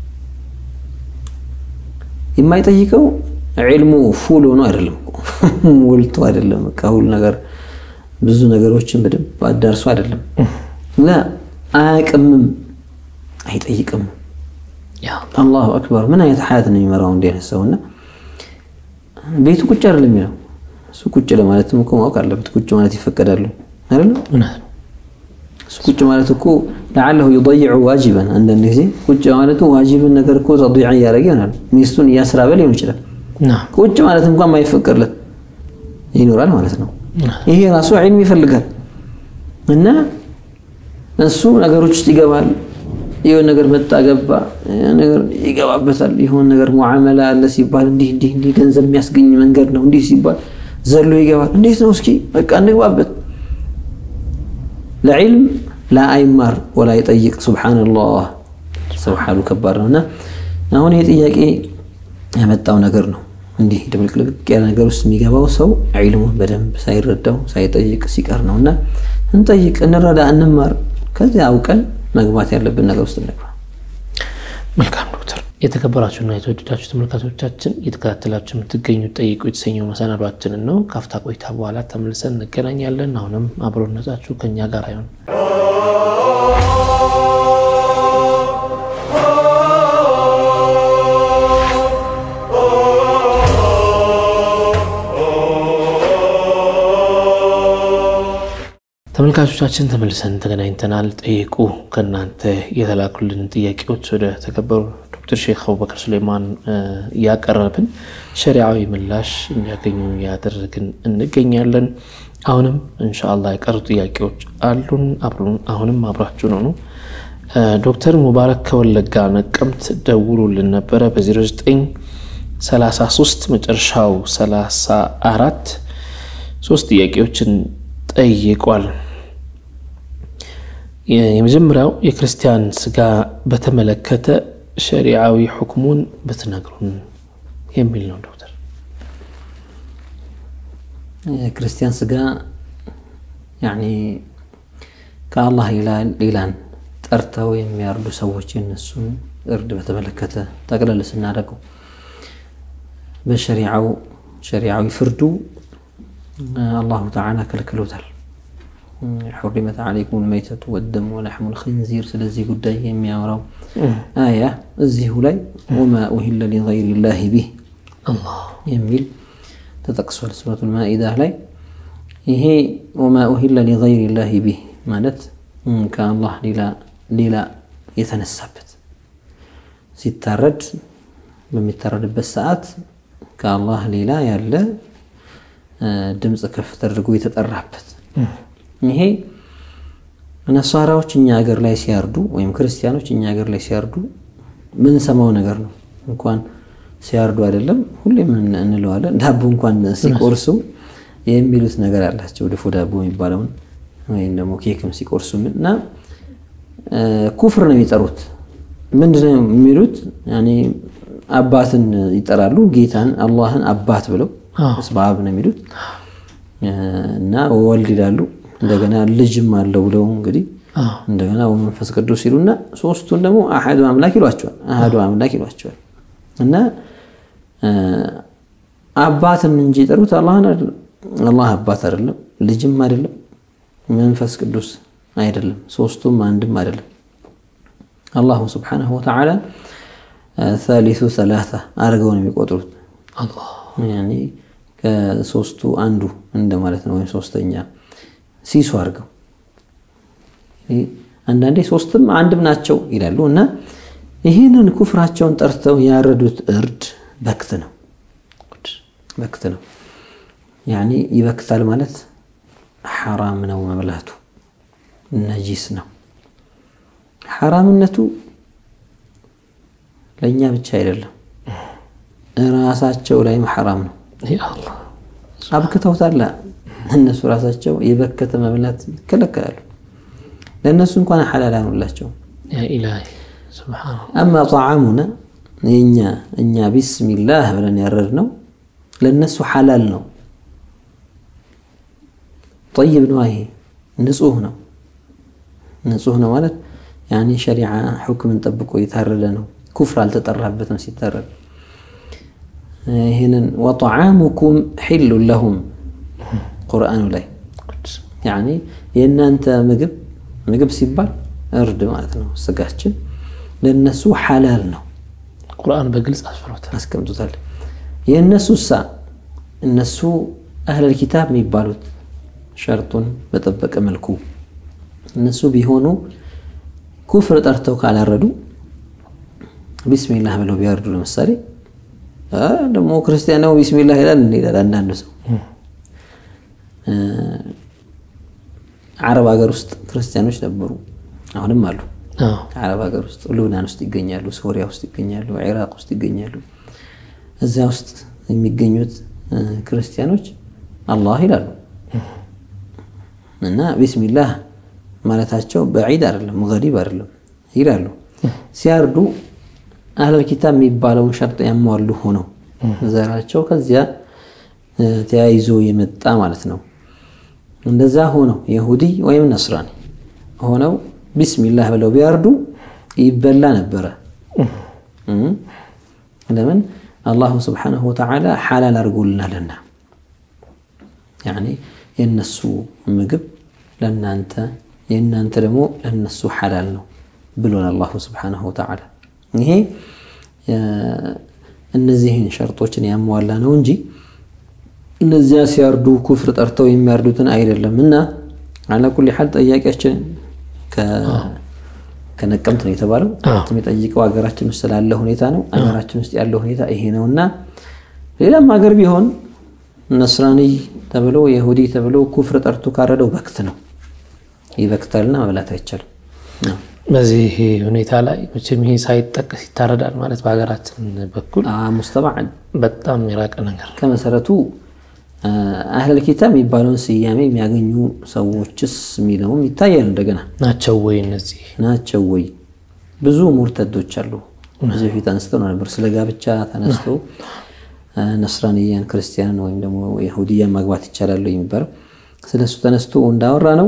የማይጠይቀው ዒልሙ ፉል ሆኖ አይደለም ሞልቶ አይደለም። በቃ ሁሉ ነገር ብዙ ነገሮችን በደንብ አዳርሶ አይደለም። ላ አያቅምም፣ አይጠይቅም። አላሁ አክበር። ምን አይነት ሀያት ነው የሚመራው እንዲህ አይነት ሰውና ቤቱ ቁጭ አይደለም የሚለው እሱ ቁጭ ለማለትም እኮ ማወቅ አለበት። ቁጭ ማለት ይፈቀዳሉ አይደለም? እሱ ቁጭ ማለት እኮ ለዓለሁ ዩضይዑ ዋጅበን አንዳንድ ጊዜ ቁጭ ማለቱ ዋጅብን ነገር እኮ ተضيع እያደረገ ይሆናል። ሚስቱን እያስራበ ሊሆን ይችላል። ቁጭ ማለት እንኳን ማይፈቀድለት ይኖራል ማለት ነው። ይሄ ራሱ ዒልም ይፈልጋል እና እሱ ነገሮች ውስጥ ይገባል። የሆነ ነገር መጣ ገባ ነገር ይገባበታል። የሆነ ነገር ሙዓመላ አለ ሲባል እንዲህ እንዲህ እንዲህ ገንዘብ የሚያስገኝ መንገድ ነው እንዲህ ሲባል ዘሎ ይገባል። እንዴት ነው እስኪ በቃ እንግባበት። ለዒልም ላአይማር ወላ ይጠይቅ። ሱብሓነላህ ሰው ሓሉ ከባድ ነው እና አሁን ይህ ጥያቄ ያመጣው ነገር ነው። እንዲህ ድብልቅልቅ ያለ ነገር ውስጥ የሚገባው ሰው ዒልሙን በደንብ ሳይረዳው ሳይጠይቅ ሲቀር ነው እና እንጠይቅ፣ እንረዳ፣ እንማር። ከዚያ አውቀን መግባት ያለብን ነገር ውስጥ እንግባ። መልካም ዶክተር። የተከበራችሁና የተወደዳችሁ ተመልካቾቻችን እየተከታተላችሁ የምትገኙት ጠይቁ የተሰኘው መሰናዷችንን ነው። ካፍታ ቆይታ በኋላ ተመልሰን እንገናኛለን። አሁንም አብሮነታችሁ ከኛ ጋር አይሆን። ተመልካቾቻችን ተመልሰን ተገናኝተናል። ጠይቁ ከእናንተ የተላኩልን ጥያቄዎች ወደ ተከበሩ ዶክተር ሼክ አቡበከር ሱሌማን እያቀረብን ሸሪዓዊ ምላሽ እንዲያገኙ እያደረግን እንገኛለን። አሁንም እንሻአላህ የቀሩ ጥያቄዎች አሉን። አሁንም አብራችሁን ሆኑ። ዶክተር ሙባረክ ከወለጋ ነቀምት ደውሉልን ነበረ በ09 33 መጨረሻው 34 ሶስት ጥያቄዎችን ጠይቋል። የመጀመሪያው የክርስቲያን ስጋ በተመለከተ ሸሪዓዊ ሁክሙን ብትነግሩን የሚል ነው። ዶክተር የክርስቲያን ስጋ ያኒ ከአላህ ሌላን ጠርተው የሚያርዱ ሰዎች የነሱን እርድ በተመለከተ ጠቅለል ስናደርገው በሸሪዓው ሸሪዓዊ ፍርዱ አላሁ ተዓላ ከልክሎታል። ሑሪመት ዓለይኩም መይተቱ ወደሙ ወለሕሙ ልክንዚር ስለዚህ ጉዳይ የሚያወራው አያ እዚሁ ላይ ወማ ኡሂለ ሊገይሪላሂ ቢህ የሚል ተጠቅሷል። ሱረቱል ማኢዳ ላይ ይሄ ወማ ኡሂለ ሊገይሪላሂ ቢህ ማለት ከአላህ ሌላ የተነሳበት ሲታረድ በሚታረድበት ሰዓት ከአላህ ሌላ ያለ ድምፅ ከፍ ተደርጎ የተጠራበት ይሄ ነሳራዎች እኛ ሀገር ላይ ሲያርዱ ወይም ክርስቲያኖች እኛ ሀገር ላይ ሲያርዱ ምንሰማው ነገር ነው። እንኳን ሲያርዱ አይደለም ሁሌም እንለዋለን። ዳቦ እንኳን ሲቆርሱ የሚሉት ነገር አላቸው። ድፎ ዳቦ የሚባለውን ወይም ደግሞ ኬክም ሲቆርሱ እና ኩፍር ነው የሚጠሩት። ምንድነው የሚሉት? አባትን ይጠራሉ። ጌታን አላህን አባት ብለው በአብ ነው የሚሉት እና ወልድ ይላሉ። እንደገና ልጅም አለው ብለው እንግዲህ እንደገና ወመንፈስ ቅዱስ ሲሉና ሶስቱን ደግሞ አሐዱ አምላክ ይሏቸዋል። አሐዱ አምላክ ይሏቸዋል እና አባትን እንጂ የጠሩት አላህን አይደለም። አላህ አባት አይደለም፣ ልጅም አይደለም፣ መንፈስ ቅዱስ አይደለም፣ ሶስቱም አንድም አይደለም። አላሁ ስብሓነሁ ወተዓላ ሳሊሱ ሰላሳ አድርገው ነው የሚቆጥሩት። ከሶስቱ አንዱ እንደማለት ነው፣ ወይም ሶስተኛ ሲሱ አድርገው አንዳንዴ ሶስትም አንድም ናቸው ይላሉ። እና ይህንን ኩፍራቸውን ጠርተው ያረዱት እርድ በክት ነው በክት ነው። ያኒ ይበክታል ማለት ሐራም ነው መብላቱ፣ ነጂስ ነው። ሐራምነቱ ለእኛ ብቻ አይደለም፣ ራሳቸው ላይም ሐራም ነው። አብክተውታል። እነሱ ራሳቸው የበከተ መብላት ይከለከላሉ። ለእነሱ እንኳን ሐላል አኑላቸው። አማ ጣዓሙና የእኛ እኛ ቢስሚላህ ብለን ያረድነው ለእነሱ ሐላል ነው። ጠይብ ነው። ይሄ ንጹህ ነው። ንጹህ ነው ማለት ያኔ ሸሪዓ ሁክምን ጠብቆ የታረደ ነው። ኩፍር አልተጠራበትም ሲታረድ። ይህንን ወጠዓሙኩም ሒሉን ለሁም ቁርአኑ ላይ ያኔ የእናንተ ምግብ ምግብ ሲባል እርድ ማለት ነው። ስጋችን ለእነሱ ሐላል ነው። ቁርአን በግልጽ አስፈሮታል አስቀምጡታል። የእነሱ ሳ እነሱ አህለል ኪታብ የሚባሉት ሸርጡን በጠበቀ መልኩ እነሱ ቢሆኑ ኩፍር ጠርተው ካላረዱ ቢስሚላህ ብለው ቢያርዱ ለምሳሌ ደግሞ ክርስቲያን ነው ቢስሚላህ ይላል እንላል አንዳንዱ ሰው አረብ ሀገር ውስጥ ክርስቲያኖች ነበሩ፣ አሁንም አሉ። አረብ ሀገር ውስጥ ሉብናን ውስጥ ይገኛሉ፣ ሶሪያ ውስጥ ይገኛሉ፣ ኢራቅ ውስጥ ይገኛሉ። እዚያ ውስጥ የሚገኙት ክርስቲያኖች አላህ ይላሉ እና ቢስሚላህ ማለታቸው በዒድ አይደለም፣ ገሪብ አይደለም ይላሉ። ሲያርዱ አህለል ኪታብ የሚባለውን ሸርጥ ያሟሉ ሆነው ዘራቸው ከዚያ ተያይዞ የመጣ ማለት ነው። እንደዛ ሆነው የሁዲ ወይም ነስራኒ ሆነው ቢስሚላህ ብለው ቢያርዱ ይበላ ነበረ። ለምን አላሁ ስብሓነሁ ወተዓላ ሓላል አድርጎልናልና ያኔ የእነሱ ምግብ ለእናንተ የእናንተ ደግሞ ለእነሱ ሓላል ነው ብሎን አላሁ ስብሓነሁ ወተዓላ። ይሄ እነዚህን ሸርጦችን ያሟላ ነው እንጂ እነዚያ ሲያርዱ ኩፍር ጠርተው የሚያርዱትን አይደለም። እና አላ ኩሊ ሓል ጠያቂያችን ከነቀምት ነው የተባለው። የሚጠይቀው ሀገራችን ውስጥ ስላለ ሁኔታ ነው። ሀገራችን ውስጥ ያለው ሁኔታ ይሄ ነው እና ሌላም ሀገር ቢሆን ነስራኒ ተብሎ የሁዲ ተብሎ ኩፍር ጠርቶ ካረደው በክት ነው፣ ይበክታልና መብላት አይቻልም። በዚህ ሁኔታ ላይ መቼም ይሄ ሳይጠቀስ ይታረዳል ማለት በሀገራችን በኩል ሙስተባዕድ በጣም የራቀ ነገር ከመሰረቱ አህለል ኪታብ የሚባለውን ስያሜ የሚያገኙ ሰዎችስ የሚለውም ይታያል። እንደገና ናቸው ወይ እነዚህ ናቸው ወይ? ብዙ ሙርተዶች አሉ። ከዚህ በፊት አንስተው ነበር። ስለ ጋብቻ ተነስተው ነስራንያን፣ ክርስቲያንን ወይም ደግሞ የሁድያን ማግባት ይቻላሉ የሚባለው ስለ እሱ ተነስቶ እንዳወራ ነው።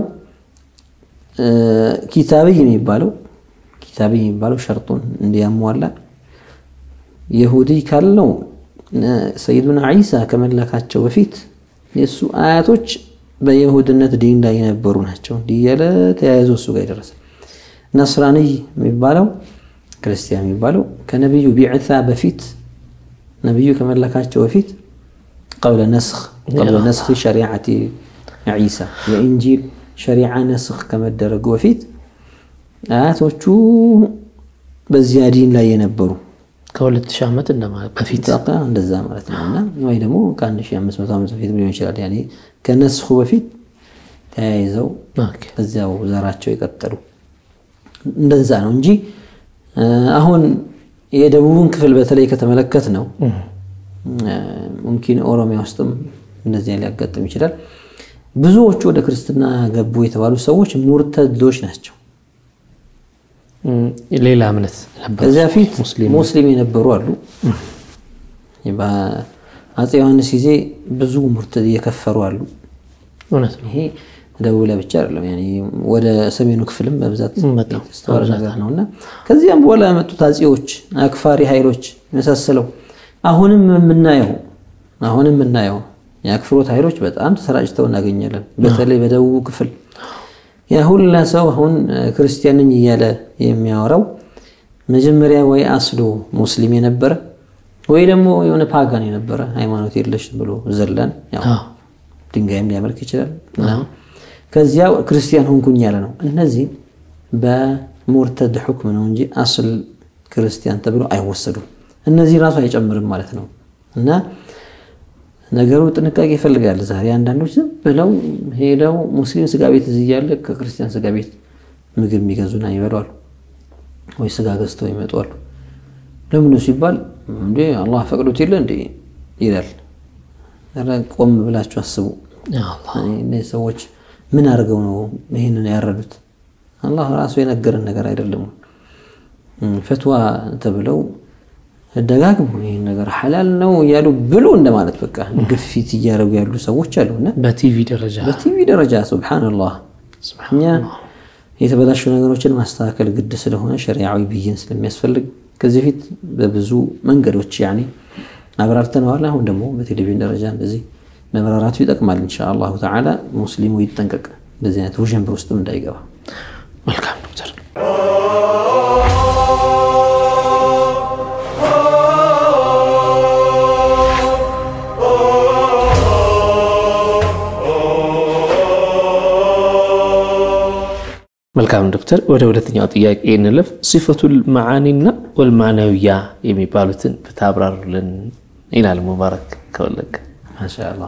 ኪታብይ የሚባለው ኪታብይ የሚባለው ሸርጡን እንዲያሟላ የሁዲ ካልነው ሰይዱና ዒሳ ከመላካቸው በፊት የእሱ አያቶች በየሁድነት ዲን ላይ የነበሩ ናቸው። እንዲህ እያለ ተያይዞ እሱ ጋር የደረሰ ነስራንይ የሚባለው ክርስቲያን የሚባለው ከነቢዩ ቢዕታ በፊት ነቢዩ ከመላካቸው በፊት ቀብለ ነስኽ ቀብለ ነስኺ ሸሪዓቲ ዒሳ የኢንጂል ሸሪዓ ነስኽ ከመደረጉ በፊት አያቶቹ በዚያ ዲን ላይ የነበሩ ከሁለት ሺህ ዓመት እንደማለት በፊት እንደዛ ማለት ነው። እና ወይ ደግሞ ከአንድ ሺህ አምስት መቶ ዓመት በፊት ሊሆን ይችላል። ያኔ ከነስኹ በፊት ተያይዘው እዚያው ዘራቸው የቀጠሉ እንደዛ ነው እንጂ አሁን የደቡቡን ክፍል በተለይ ከተመለከት ነው ሙምኪን ኦሮሚያ ውስጥም እንደዚያ ሊያጋጥም ይችላል። ብዙዎቹ ወደ ክርስትና ገቡ የተባሉ ሰዎች ሙርተዶች ናቸው። ሌላ እምነት ነበር። ከዚያ ፊት ሙስሊም የነበሩ አሉ። በአፄ ዮሐንስ ጊዜ ብዙ ሙርተድ እየከፈሩ አሉ። እውነት ነው። ይሄ ደቡብ ላይ ብቻ አይደለም፣ ወደ ሰሜኑ ክፍልም በብዛት የተስተዋለ ነገር ነው እና ከዚያም በኋላ የመጡት አፄዎች፣ አክፋሪ ኃይሎች የመሳሰለው አሁንም የምናየው አሁንም የምናየው የአክፍሮት ኃይሎች በጣም ተሰራጭተው እናገኛለን። በተለይ በደቡቡ ክፍል ያ ሁላ ሰው አሁን ክርስቲያን ነኝ እያለ የሚያወራው መጀመሪያ ወይ አስሎ ሙስሊም የነበረ ወይ ደግሞ የሆነ ፓጋን የነበረ ሃይማኖት የለሽ ብሎ ዘላን ድንጋይም ሊያመልክ ይችላል። ከዚያ ክርስቲያን ሆንኩኝ ያለ ነው። እነዚህ በሙርተድ ሕክም ነው እንጂ አስል ክርስቲያን ተብሎ አይወሰዱም። እነዚህ ራሱ አይጨምርም ማለት ነው እና ነገሩ ጥንቃቄ ይፈልጋል። ዛሬ አንዳንዶች ዝም ብለው ሄደው ሙስሊም ስጋ ቤት እዚህ እያለ ከክርስቲያን ስጋ ቤት ምግብ የሚገዙና ይበሏሉ፣ ወይ ስጋ ገዝተው ይመጧሉ። ለምኑ ሲባል እንዴ አላህ ፈቅዶት የለ እንዴ ይላል። ቆም ብላችሁ አስቡ። እነዚህ ሰዎች ምን አድርገው ነው ይህንን ያረዱት? አላህ ራሱ የነገረን ነገር አይደለም። ፈትዋ ተብለው ደጋግሞ ይህን ነገር ሐላል ነው እያሉ ብሉ እንደማለት በቃ ግፊት እያደረጉ ያሉ ሰዎች አሉና በቲቪ ደረጃ በቲቪ ደረጃ ሱብሓነላህ። እኛ የተበላሹ ነገሮችን ማስተካከል ግድ ስለሆነ ሸሪዓዊ ብይን ስለሚያስፈልግ ከዚህ በፊት በብዙ መንገዶች ያኔ አብራርተነዋል። አሁን ደግሞ በቴሌቪዥን ደረጃ እንደዚህ መብራራቱ ይጠቅማል። ኢንሻአላሁ ተዓላ ሙስሊሙ ይጠንቀቅ፣ እንደዚህ አይነት ውዥንብር ውስጥም እንዳይገባ። መልካም ዶክተር መልካም ዶክተር፣ ወደ ሁለተኛው ጥያቄ እንለፍ። ሲፈቱል መዓኒና ወልማዕናዊያ የሚባሉትን ብታብራሩልን ይላል ሙባረክ ከወለቀ። ማሻአላህ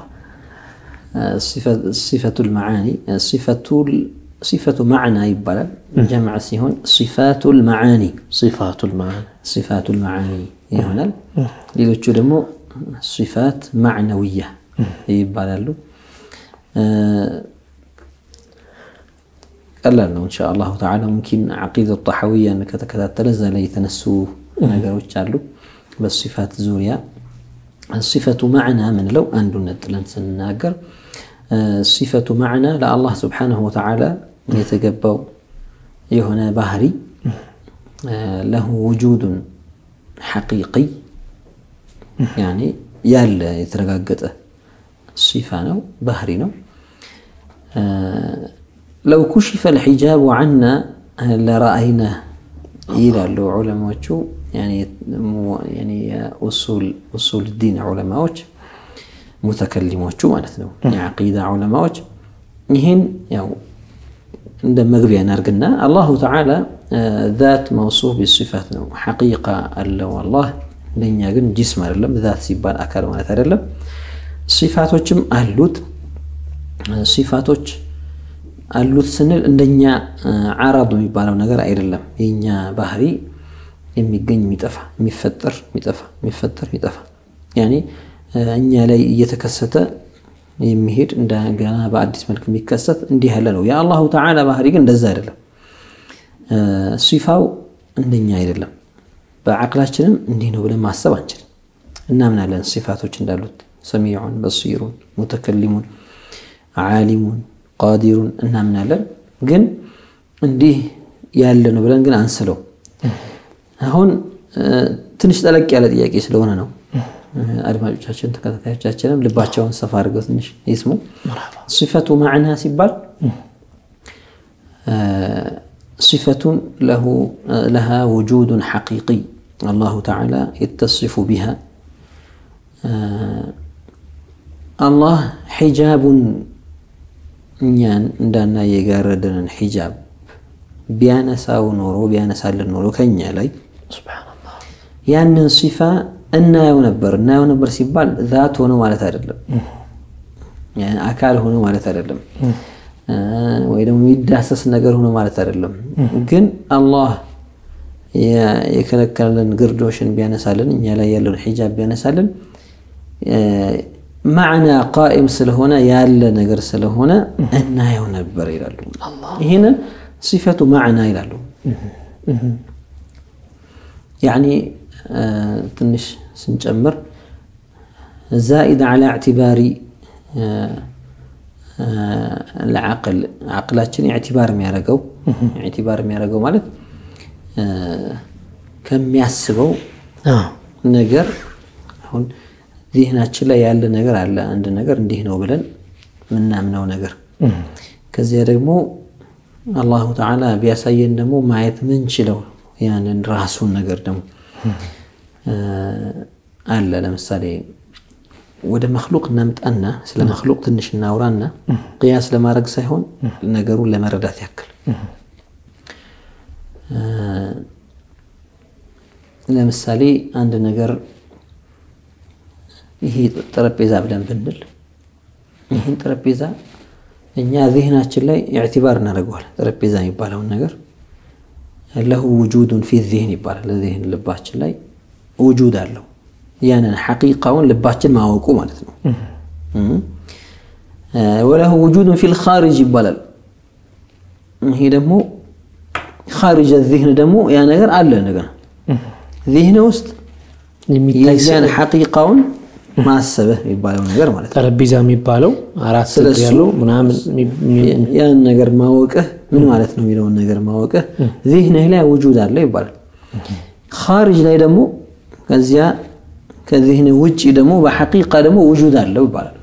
ሲፈቱል መዓኒ ሲፈቱ ማዕና ይባላል። ጀምዕ ሲሆን ሲፋቱል መዓኒ ሲፋቱል መዓኒ ሲፋቱል መዓኒ ይሆናል። ሌሎቹ ደግሞ ሲፋት ማዕነውያ ይባላሉ። ቀላል ነው እንሻ አላሁ ተዓላ። ሙምኪን ዓቂዳ ጣሐዊያን ከተከታተለ እዛ ላይ የተነሱ ነገሮች አሉ በሲፋት ዙሪያ። ሲፈቱ ማዕና ምንለው አንዱን ነጥለን ስንናገር ሲፈቱ ማዕና ለአላህ ስብሓነሁ ወተዓላ የተገባው የሆነ ባህሪ ለሁ ውጁዱን ሐቂቂይ ያኔ ያለ የተረጋገጠ ሲፋ ነው፣ ባህሪ ነው። ለው ኩሽፈ ልሒጃቡ ዓና ለረአይና ይላሉ ዑለማዎቹ። ኡሱል ዲን ዑለማዎች ሙተከሊሞቹ ማለት ነው፣ የዓቂዳ ዑለማዎች ይህን ያው እንደ መግቢያ እናርግና አላሁ ተዓላ ዛት መውሱፍ ቢሲፋት ነው፣ ሐቂቃ አለው አላህ። ለእኛ ግን ጂስም አይደለም። ዛት ሲባል አካል ማለት አይደለም። ሲፋቶችም አሉት። ሲፋቶች አሉት ስንል እንደኛ ዓራዱ የሚባለው ነገር አይደለም። የኛ ባህሪ የሚገኝ የሚጠፋ የሚፈጠር የሚጠፋ የሚፈጠር የሚጠፋ ያኔ እኛ ላይ እየተከሰተ የሚሄድ እንደገና በአዲስ መልክ የሚከሰት እንዲህ ያለ ነው። የአላሁ ተዓላ ባህሪ ግን እንደዛ አይደለም። ሲፋው እንደኛ አይደለም። በዓቅላችንም እንዲህ ነው ብለን ማሰብ አንችልም። እናምናለን ሲፋቶች እንዳሉት ሰሚዑን፣ በሲሩን፣ ሙተከሊሙን፣ ዓሊሙን፣ ቃዲሩን እናምናለን። ግን እንዲህ ያለ ነው ብለን ግን አንስለው። አሁን ትንሽ ጠለቅ ያለ ጥያቄ ስለሆነ ነው አድማጮቻችን ተከታታዮቻችንም ልባቸውን ሰፋ አድርገው ትንሽ ይስሙ። ሲፈቱ ማዕና ሲባል ሲፈቱን ለሃ ውጁዱን ሐቂቂ አላሁ ተዓላ የተሲፉ ቢሃ አላህ ሒጃቡን እኛን እንዳና የጋረደንን ሒጃብ ቢያነሳው ኖሮ ቢያነሳልን ኖሮ ከኛ ላይ ያንን ሲፋ እናየው ነበር። እናየው ነበር ሲባል ዛት ሆኖ ማለት አይደለም፣ አካል ሆኖ ማለት አይደለም፣ ወይ ደግሞ የሚዳሰስ ነገር ሆኖ ማለት አይደለም። ግን አላህ የከለከለን ግርዶሽን ቢያነሳልን፣ እኛ ላይ ያለውን ሒጃብ ቢያነሳልን ማዕና ቃኢም ስለሆነ ያለ ነገር ስለሆነ እናየው ነበር ይላሉ። ይህንን ሲፈቱ ማዕና ይላሉ። ያኒ ትንሽ ስንጨምር ዛኢድ ዓላ እዕትባሪ ለዓቅል ዓቅላችን ኢዕትባር የሚያደርገው ኢዕትባር የሚያደርገው ማለት ከሚያስበው ነገር አሁን ዚህናችን ላይ ያለ ነገር አለ። አንድ ነገር እንዲህ ነው ብለን የምናምነው ነገር ከዚያ ደግሞ አላሁ ተዓላ ቢያሳየን ደግሞ ማየት ምንችለው ያንን ራሱን ነገር ደግሞ አለ። ለምሳሌ ወደ መክሉቅ እናምጣና ስለ መክሉቅ ትንሽ እናውራና ቅያስ ለማድረግ ሳይሆን ነገሩን ለመረዳት ያክል ለምሳሌ አንድ ነገር ይሄ ጠረጴዛ ብለን ብንል ይህን ጠረጴዛ እኛ ዚህናችን ላይ ኢዕቲባር እናደርገዋል። ጠረጴዛ የሚባለውን ነገር ለሁ ውጁዱን ፊ ዚህን ይባላል። ዚህን ልባችን ላይ ውጁድ አለው። ያንን ሐቂቃውን ልባችን ማወቁ ማለት ነው። ወለሁ ውጁዱን ፊል ኻሪጅ ይባላል። ይሄ ደግሞ ኻሪጅ ዚህን ደግሞ ያ ነገር አለ ነገር ዚህን ውስጥ የዚያን ሐቂቃውን ማሰብህ የሚባለው ነገር ማለት ነው። ጠረጴዛ የሚባለው አራት እግር ያለው ምናምን ያን ነገር ማወቅህ ምን ማለት ነው የሚለውን ነገር ማወቅህ ዚህንህ ላይ ውጁድ አለው ይባላል። ኻሪጅ ላይ ደግሞ ከዚያ ከዚህን ውጭ ደግሞ በሐቂቃ ደግሞ ውጁድ አለው ይባላል።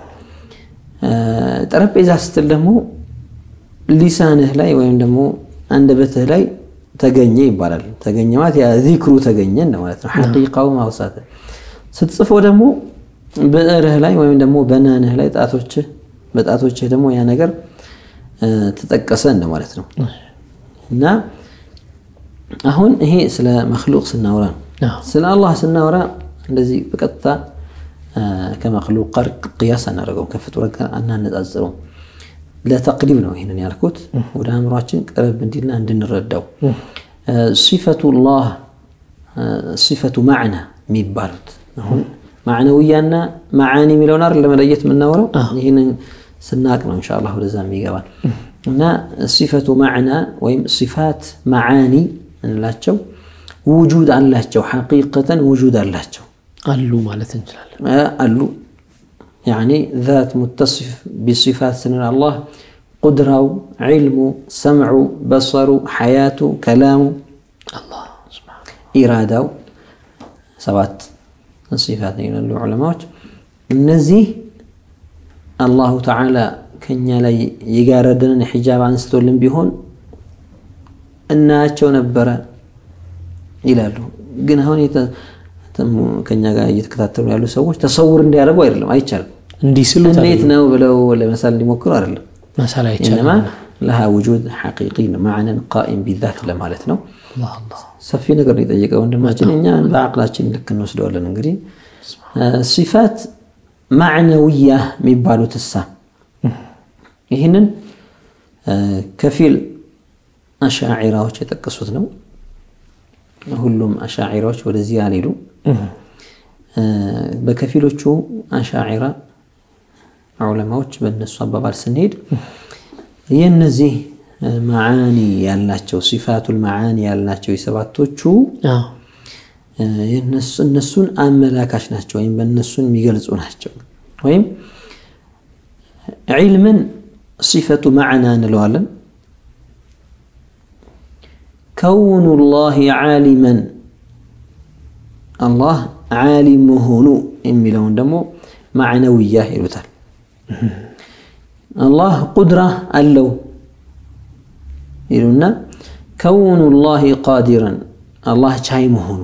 ጠረጴዛ ስትል ደግሞ ሊሳንህ ላይ ወይም ደግሞ አንደበትህ ላይ ተገኘ ይባላል። ተገኘ ማለት ያ ዚክሩ ተገኘ ማለት ነው። ሐቂቃው ማውሳት ስትጽፈው ደግሞ ብዕርህ ላይ ወይም ደግሞ በናንህ ላይ ጣቶችህ በጣቶችህ ደግሞ ያ ነገር ተጠቀሰ እንደማለት ነው። እና አሁን ይሄ ስለ መክሉቅ ስናወራ ነው። ስለ አላህ ስናወራ እንደዚህ በቀጥታ ከመክሉቅ ጋር ቅያስ አናደርገውም፣ ከፍጡር ጋር አናነጻጽረውም። ለተቅሪብ ነው ይህንን ያልኩት ወደ አእምሯችን ቀረብ እንዲልና እንድንረዳው ሲፈቱላህ ሲፈቱ ማዕና የሚባሉት አሁን ማዕነውያና መዓኒ የሚለውን አይደል ለመለየት የምናወራው ይህንን ስናቅ ነው ኢንሻአላህ ወደዛ የሚገባል እና ሲፈቱ ማዕና ወይም ሲፋት መዓኒ እንላቸው ውጁድ አላቸው ሐቂቀተን ውጁድ አላቸው አሉ ማለት እንችላለን አሉ ያኒ ዛት ሙተሲፍ ቢሲፋት ስንል አላህ ቁድራው ዒልሙ ሰምዑ በሰሩ ሐያቱ ከላሙ ኢራዳው ሰባት ሲፋት ይላሉ ዑለማዎች። እነዚህ አላሁ ተዓላ ከኛ ላይ የጋረደንን ሒጃብ አንስቶልን ቢሆን እናያቸው ነበረ ይላሉ። ግን አሁን ከኛ ጋር እየተከታተሉ ያሉ ሰዎች ተሰውር እንዲያደርጉ አይደለም፣ አይቻልም። እንዲህ ስሉ እንዴት ነው ብለው ለመሳል እንዲሞክሩ አይደለም። መሳል ኢነማ አይቻልም። ለሃ ውጁድ ሐቂቂ ማዕነን ቃኢም ቢዛት ለማለት ነው። አላህ አላህ ሰፊ ነገር ነው የጠየቀ ወንድማችን። እኛ በአቅላችን ልክ እንወስደዋለን። እንግዲህ ሲፋት ማዕነውያ የሚባሉት እሳ ይህንን ከፊል አሻዒራዎች የጠቀሱት ነው። ሁሉም አሻዒራዎች ወደዚህ አልሄዱ። በከፊሎቹ አሻዒራ ዑለማዎች በእነሱ አባባል ስንሄድ የእነዚህ መዓኒ ያላቸው ሲፋቱል መዓኒ ያላቸው የሰባቶቹ እነሱን አመላካች ናቸው ወይም በእነሱን የሚገልጹ ናቸው። ወይም ዒልምን ሲፈቱ ማዕና እንለዋለን። ከውኑ ላህ ዓሊመን አላህ ዓሊም መሆኑ የሚለውን ደግሞ ማዕነውያ ይሉታል። አላህ ቁድራ አለው ይሉና ከውኑ ላህ ቃዲረን አላህ ቻይ መሆኑ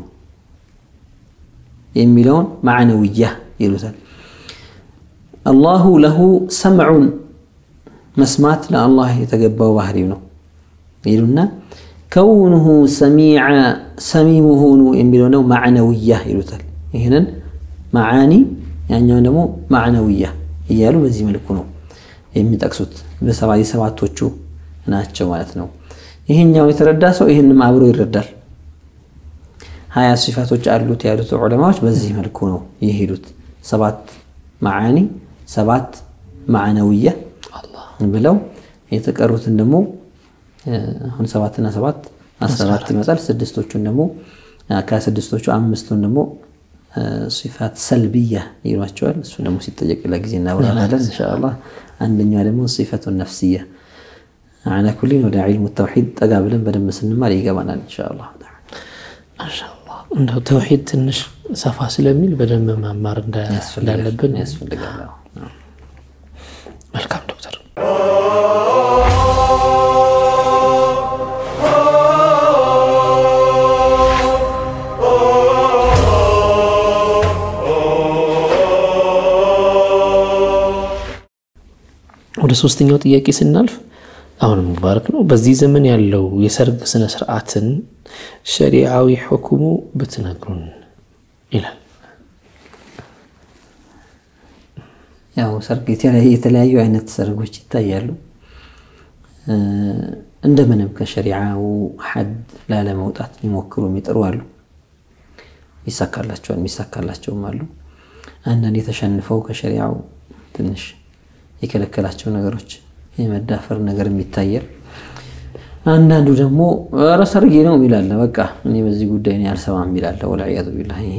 የሚለውን ማዕነውያ ይሉታል። አላሁ ለሁ ሰምዑን መስማት ለአላህ የተገባው ባህሪው ነው ይሉና ከውኑሁ ሰሚዐ ሰሚ መሆኑ የሚለው ነው ማዕነውያ ይሉታል። ይህንን መዓኒ ያኛውን ደግሞ ማዕነውያ እያሉ በዚህ መልኩ ነው የሚጠቅሱት። የሰባቶቹ ናቸው ማለት ነው። ይህኛው የተረዳ ሰው ይህንም አብሮ ይረዳል። ሀያ ሲፋቶች አሉት ያሉት ዑለማዎች በዚህ መልኩ ነው የሄዱት። ሰባት መዓኒ ሰባት ማዕነውያ ብለው የተቀሩትን ደግሞ አሁን ሰባትና ሰባት አስራ አራት ይመጣል። ስድስቶቹን ደግሞ ከስድስቶቹ አምስቱን ደግሞ ሲፋት ሰልብያ ይሏቸዋል። እሱ ደግሞ ሲጠየቅ ለጊዜ እናብራራለን ኢንሻአላህ። አንደኛዋ ደግሞ ሲፈቱ ነፍስያ አላ ኩሊን ወደ ዒልሙ ተውሒድ ጠጋ ብለን በደንብ ስንማር ይገባናል ኢንሻአላህ። ማሻአላህ እንደው ተውሒድ ትንሽ ሰፋ ስለሚል በደንብ መማር እንዳለብን ያስፈልጋል። መልካም ዶክተር ወደ ሶስተኛው ጥያቄ ስናልፍ አሁንም ሙባረክ ነው። በዚህ ዘመን ያለው የሰርግ ስነ ስርዓትን ሸሪዓዊ ሕኩሙ ብትነግሩን ይላል። ያው ሰርግ የተለያዩ አይነት ሰርጎች ይታያሉ። እንደምንም ከሸሪዓው ሐድ ላለመውጣት የሚሞክሩ የሚጥሩ አሉ። ይሳካላቸዋል፣ የሚሳካላቸውም አሉ። አንዳንድ የተሸንፈው ከሸሪዓው ትንሽ የከለከላቸው ነገሮች የመዳፈር ነገር የሚታያል። አንዳንዱ ደግሞ ኧረ ሰርጌ ነው የሚላለ በቃ እኔ በዚህ ጉዳይ እኔ አልሰማም የሚላለ ወልዒያዙ ቢላህ ይሄ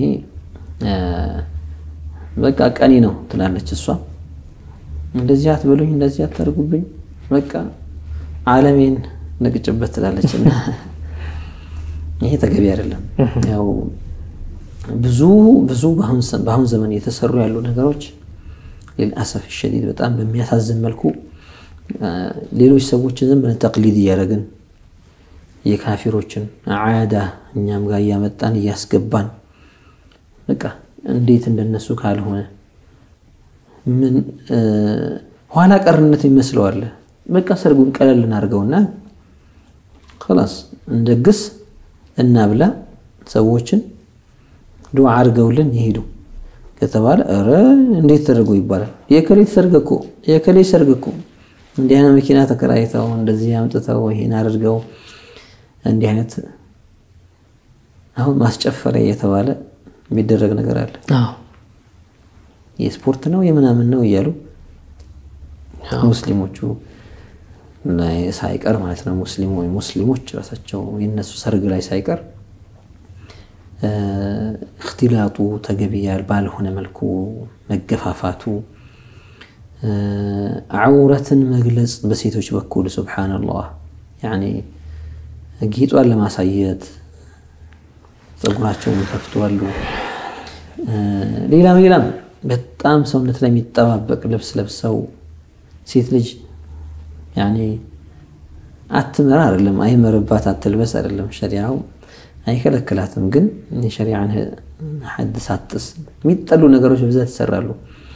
በቃ ቀኔ ነው ትላለች እሷ። እንደዚህ አትበሉኝ፣ እንደዚህ አታደርጉብኝ፣ በቃ ዓለሜን ነቅጭበት ትላለች። እና ይሄ ተገቢ አይደለም። ያው ብዙ ብዙ በአሁን ዘመን የተሰሩ ያሉ ነገሮች ሊልአሰፍ ሸዲድ በጣም በሚያሳዝን መልኩ ሌሎች ሰዎችን ዝም ብለን ተቅሊድ እያደረግን የካፊሮችን ዓዳ እኛም ጋር እያመጣን እያስገባን በቃ እንዴት እንደነሱ ካልሆነ ምን ኋላ ቀርነት ይመስለዋል። በቃ ሰርጉን ቀለል እናድርገውና ኸላስ እንደግስ እናብላ፣ ሰዎችን ዱዓ አድርገውልን ይሄዱ ከተባለ ኧረ እንዴት ተደርጎ ይባላል? የከሌ ሰርግ እኮ የከሌ ሰርግ እኮ እንዲህ አይነት መኪና ተከራይተው እንደዚህ አምጥተው ይሄን አድርገው እንዲህ አይነት አሁን ማስጨፈሪያ እየተባለ የሚደረግ ነገር አለ። የስፖርት ነው የምናምን ነው እያሉ ሙስሊሞቹ ሳይቀር ማለት ነው ሙስሊሙ ወይ ሙስሊሞች ራሳቸው የነሱ ሰርግ ላይ ሳይቀር እክትላጡ ተገቢ ባልሆነ መልኩ መገፋፋቱ፣ ዐውረትን መግለጽ በሴቶች በኩል ሱብሓነላህ ያኔ ጌጧን ለማሳየት ፀጉራቸውን ይከፍቷሉ። ሌላም ሌላም በጣም ሰውነት ላይ የሚጠባበቅ ልብስ ለብሰው ሴት ልጅ ያኔ አትመራ አይደለም አይመርባት አትልበስ አይደለም ሸሪዓው አይከለክላትም። ግን የሸሪዓን ሐድ ሳትጥስ የሚጠሉ ነገሮች በብዛት ይሰራሉ።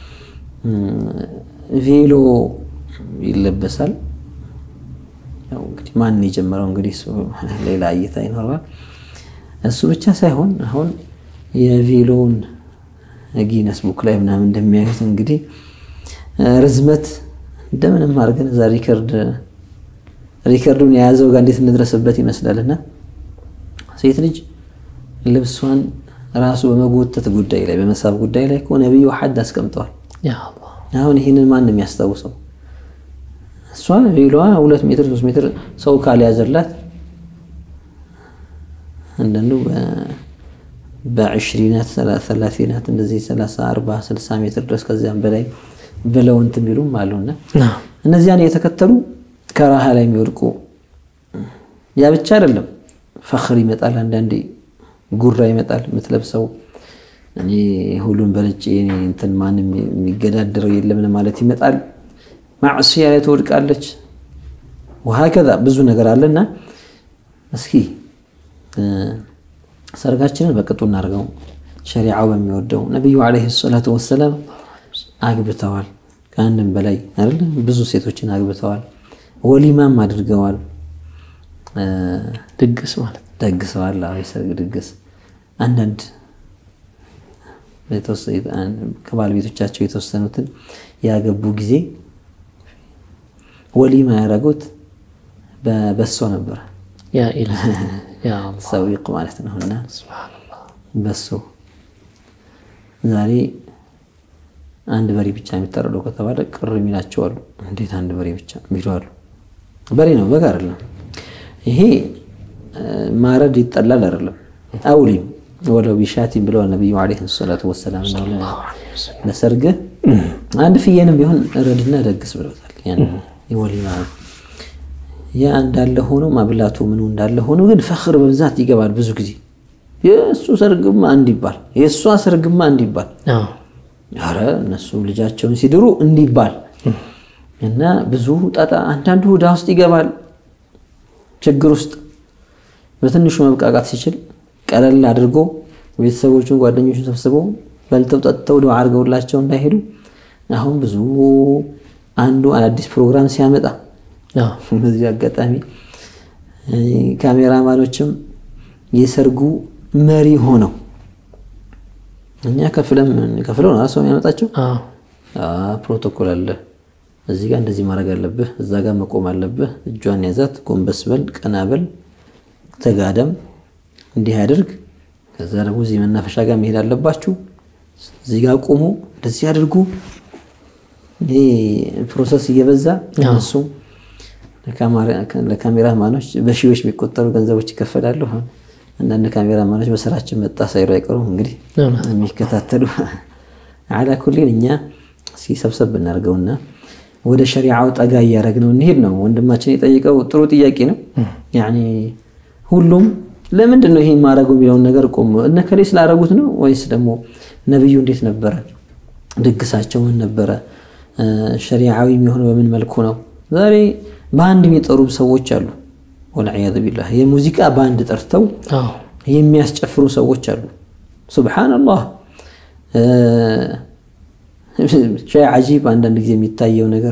ቬሎ ይለበሳል። ያው እንግዲህ ማን የጀመረው እንግዲህ እሱ ሌላ እይታ ይኖረዋል። እሱ ብቻ ሳይሆን አሁን የቬሎውን ጊነስ ቡክ ላይ ምናምን እንደሚያዩት እንግዲህ ርዝመት እንደምንም አድርገን እዛ ሪከርድ ሪከርዱን የያዘው ጋር እንዴት እንድረስበት ይመስላልና ሴት ልጅ ልብሷን ራሱ በመጎተት ጉዳይ ላይ በመሳብ ጉዳይ ላይ እኮ ነቢዩ ሐድ አስቀምጠዋል። አሁን ይህንን ማን ነው የሚያስታውሰው? እሷ ሌሏ ሁለት ሜትር ሶስት ሜትር ሰው ካልያዘላት አንዳንዱ በዕሽሪናት ሰላሲናት እንደዚህ ሰላሳ አርባ ስልሳ ሜትር ድረስ ከዚያም በላይ ብለው እንትን የሚሉም አሉና እነዚያን የተከተሉ ከራሃ ላይ የሚወድቁ ያ ብቻ አይደለም። ፈኽር ይመጣል፣ አንዳንዴ ጉራ ይመጣል። የምትለብሰው እኔ ሁሉን በልጬ እንትን ማንም የሚገዳደረው የለም ማለት ይመጣል። ማዕስያ ላይ ትወድቃለች። ወሀከዛ ብዙ ነገር አለና እስኪ ሰርጋችንን በቅጡ እናድርገው። ሸሪዓው በሚወደው ነቢዩ ዓለይሂ ሰላቱ ወሰላም አግብተዋል። ከአንድም በላይ አይደለ ብዙ ሴቶችን አግብተዋል። ወሊማም አድርገዋል። ድግስ ማለት ደግሰዋል። የሰርግ ድግስ አንዳንድ ከባለቤቶቻቸው የተወሰኑትን ያገቡ ጊዜ ወሊማ ያደረጉት በሶ ነበረ። ሰዊቅ ማለት ነው እና በሶ ዛሬ አንድ በሬ ብቻ የሚታረደው ከተባለ ቅር የሚላቸው አሉ። እንዴት አንድ በሬ ብቻ የሚሉ አሉ። በሬ ነው በግ አይደለም። ይሄ ማረድ ይጠላል አይደለም። አውሊም ወለው ቢሻቲን ብለዋል ነቢዩ ዓለይሂ ሰላቱ ወሰላም። ለሰርግህ አንድ ፍየንም ቢሆን ረድና ደግስ ብለውታል። ወሊማ ያ እንዳለ ሆኖ ማብላቱ ምኑ እንዳለ ሆኖ ግን ፈኽር በብዛት ይገባል። ብዙ ጊዜ የእሱ ሰርግማ እንዲባል የእሷ ሰርግማ እንዲባል ኧረ እነሱ ልጃቸውን ሲድሩ እንዲባል እና ብዙ ጣጣ አንዳንዱ ዕዳ ውስጥ ይገባል። ችግር ውስጥ በትንሹ መብቃቃት ሲችል ቀለል አድርጎ ቤተሰቦቹን ጓደኞቹን ሰብስበው በልተው ጠጥተው ዱዓ አድርገውላቸው እንዳይሄዱ አሁን ብዙ አንዱ አዳዲስ ፕሮግራም ሲያመጣ በዚህ አጋጣሚ ካሜራማኖችም የሰርጉ መሪ ሆነው እኛ ከፍለም ከፍለው ነው ሰው የሚያመጣቸው። ፕሮቶኮል አለ። እዚህ ጋር እንደዚህ ማድረግ አለብህ፣ እዛ ጋር መቆም አለብህ፣ እጇን ያዛት፣ ጎንበስ በል፣ ቀና በል፣ ተጋደም፣ እንዲህ ያድርግ። ከዛ ደግሞ እዚህ መናፈሻ ጋር መሄድ አለባችሁ፣ እዚህ ጋር ቁሙ፣ እንደዚህ አድርጉ። ይሄ ፕሮሰስ እየበዛ እነሱ ለካሜራማኖች በሺዎች የሚቆጠሩ ገንዘቦች ይከፈላሉ። አንዳንድ ካሜራማኖች በስራችን መጣ ሳይሉ አይቀሩም። እንግዲህ የሚከታተሉ አላ ኩሊን እኛ ሲሰብሰብ ብናደርገውና ወደ ሸሪዓው ጠጋ እያደረግነው እንሄድ ነው። ወንድማችን የጠየቀው ጥሩ ጥያቄ ነው። ያኔ ሁሉም ለምንድን ነው ይሄን ማድረጉ የሚለውን ነገር ቆም እነ ከሌ ስላደረጉት ነው ወይስ ደግሞ ነብዩ እንዴት ነበረ ድግሳቸው ምን ነበረ? ሸሪዓዊ የሚሆነው በምን መልኩ ነው? ዛሬ በአንድ የሚጠሩ ሰዎች አሉ። ወልዕያዙ ቢላህ የሙዚቃ ባንድ ጠርተው የሚያስጨፍሩ ሰዎች አሉ። ሱብሓነላህ ሸይ ዓጂብ አንዳንድ ጊዜ የሚታየው ነገር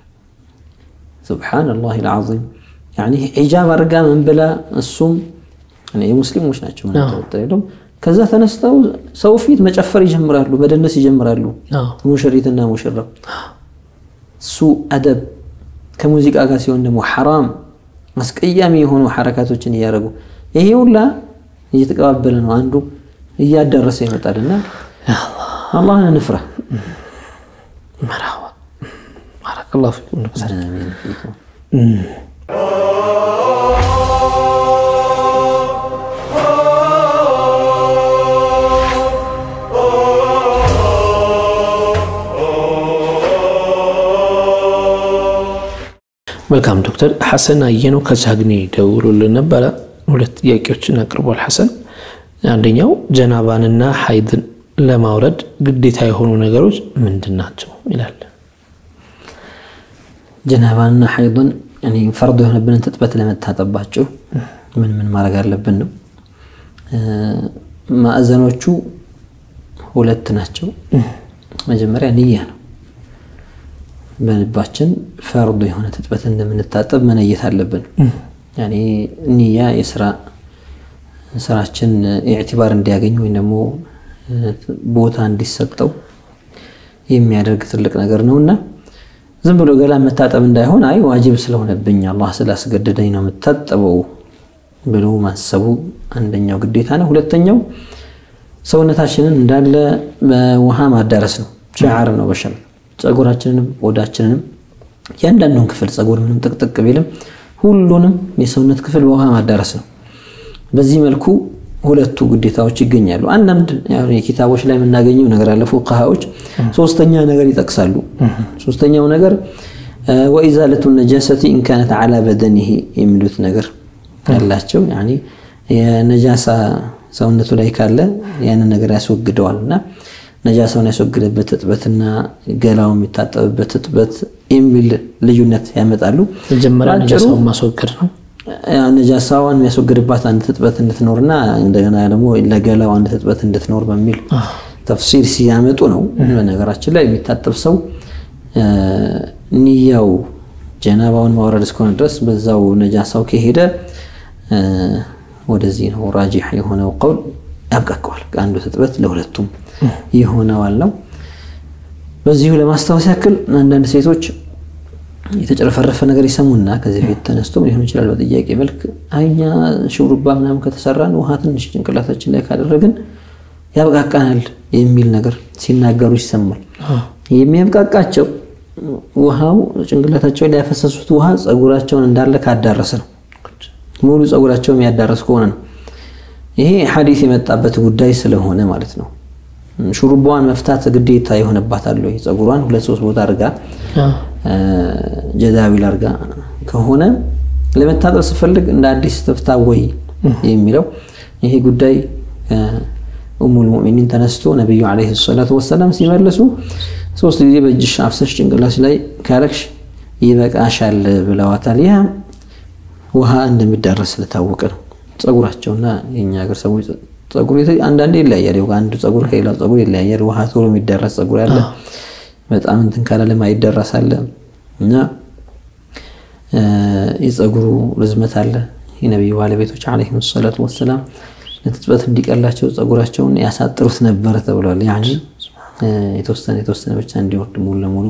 ሱብሓነላህ አልዓዚም ያኒ ሒጃብ አድርጋ ምን ብላ እሱም የሙስሊሞች ናቸው ምንጠረጠ ከዛ ተነስተው ሰው ፊት መጨፈር ይጀምራሉ፣ መደነስ ይጀምራሉ። ሙሽሪትና ሙሽራው ሱ አደብ ከሙዚቃ ጋር ሲሆን ደግሞ ሐራም አስቀያሚ የሆኑ ሐረካቶችን እያደረጉ ይሄ ሁላ እየተቀባበለ ነው፣ አንዱ እያዳረሰ ይመጣልና አላህን እንፍራ። መርሐባ ባረከላሁ ፊኩም። መልካም ዶክተር ሐሰን አየነው ከቻግኒ ደውሎልን ነበረ። ሁለት ጥያቄዎችን አቅርቧል ሐሰን። አንደኛው ጀናባንና ሐይድን ለማውረድ ግዴታ የሆኑ ነገሮች ምንድን ናቸው ይላል። ጀናባንና ሐይድን ፈርዶ የሆነብንን ትጥበት ለመታጠባቸው ምን ምን ማድረግ አለብን ነው። ማዕዘኖቹ ሁለት ናቸው። መጀመሪያ ንያ ነው። በልባችን ፈርዱ የሆነ ትጥበት እንደምንታጠብ መነየት አለብን። ያኔ ንያ የስራ ስራችን ኢዕቲባር እንዲያገኝ ወይም ደግሞ ቦታ እንዲሰጠው የሚያደርግ ትልቅ ነገር ነው እና ዝም ብሎ ገላ መታጠብ እንዳይሆን አይ ዋጅብ ስለሆነብኝ አላህ ስላስገደደኝ ነው የምታጠበው ብሎ ማሰቡ አንደኛው ግዴታ ነው። ሁለተኛው ሰውነታችንን እንዳለ በውሃ ማዳረስ ነው። ሸዓር ነው በሸር ጸጉራችንንም ቆዳችንንም እያንዳንዱን ክፍል ጸጉር ምንም ጥቅጥቅ ቢልም ሁሉንም የሰውነት ክፍል በውሃ ማዳረስ ነው። በዚህ መልኩ ሁለቱ ግዴታዎች ይገኛሉ። አንዳንድ የኪታቦች ላይ የምናገኘው ነገር አለ። ፉቃሃዎች ሶስተኛ ነገር ይጠቅሳሉ። ሶስተኛው ነገር ወኢዛለቱ ነጃሰቲ ኢንካነት ዓላ በደኒሂ የሚሉት ነገር ያላቸው የነጃሳ ሰውነቱ ላይ ካለ ያንን ነገር ያስወግደዋል እና ነጃሳውን ያስወግደበት እጥበትና ገላው የሚታጠብበት እጥበት የሚል ልዩነት ያመጣሉ። መጀመሪያ ነጃሳውን ማስወገድ ነው። ነጃሳዋን የሚያስወግድባት አንድ እጥበት እንድትኖርና እንደገና ደግሞ ለገላው አንድ እጥበት እንድትኖር በሚል ተፍሲር ሲያመጡ ነው። በነገራችን ላይ የሚታጠብ ሰው ንያው ጀናባውን ማውረድ እስከሆነ ድረስ በዛው ነጃሳው ከሄደ ወደዚህ ነው ራጂሕ የሆነው ቀውል ያብቃቀዋል። ከአንዱ እጥበት ለሁለቱም ይሆነዋል ነው። በዚሁ ለማስታወስ ያክል አንዳንድ ሴቶች የተጨረፈረፈ ነገር ይሰሙና ከዚህ በፊት ተነስቶ ሊሆን ይችላል በጥያቄ መልክ አይኛ ሹሩባ ምናምን ከተሰራን ውሃ ትንሽ ጭንቅላታችን ላይ ካደረግን ያብቃቃናል የሚል ነገር ሲናገሩ ይሰማል። የሚያብቃቃቸው ውሃው ጭንቅላታቸው ላይ ያፈሰሱት ውሃ ጸጉራቸውን እንዳለ ካዳረሰ ነው። ሙሉ ጸጉራቸው የሚያዳረስ ከሆነ ነው። ይሄ ሐዲስ የመጣበት ጉዳይ ስለሆነ ማለት ነው። ሹሩባዋን መፍታት ግዴታ የሆነባታል ወይ ጸጉሯን ሁለት ሶስት ቦታ አድርጋ ጀዳዊል አድርጋ ከሆነ ለመታጠብ ስፈልግ እንደ አዲስ ተፍታ ወይ የሚለው ይሄ ጉዳይ ኡሙል ሙእሚኒን ተነስቶ ነቢዩ ዓለይሂ ሰላቱ ወሰላም ሲመልሱ ሶስት ጊዜ በእጅሽ አፍሰሽ ጭንቅላሽ ላይ ካረግሽ ይበቃሻል ብለዋታል። ያ ውሃ እንደሚዳረስ ስለታወቀ ነው። ጸጉራቸውና የኛ ሀገር ሰዎች ጸጉር አንዳንዴ ይለያያል። አንዱ ጸጉር ከሌላው ጸጉር ይለያያል። ውሃ ቶሎ የሚደረስ ጸጉር ያለ በጣም እንትን ካላለ ማይደረስ አለ እና የጸጉሩ ርዝመት አለ። የነቢዩ ባለቤቶች ዓለይሂም ሰላቱ ወሰላም ለትጥበት እንዲቀላቸው ጸጉራቸውን ያሳጥሩት ነበረ ተብሏል። ያኔ የተወሰነ የተወሰነ ብቻ እንዲወርድ ሙሉ ለሙሉ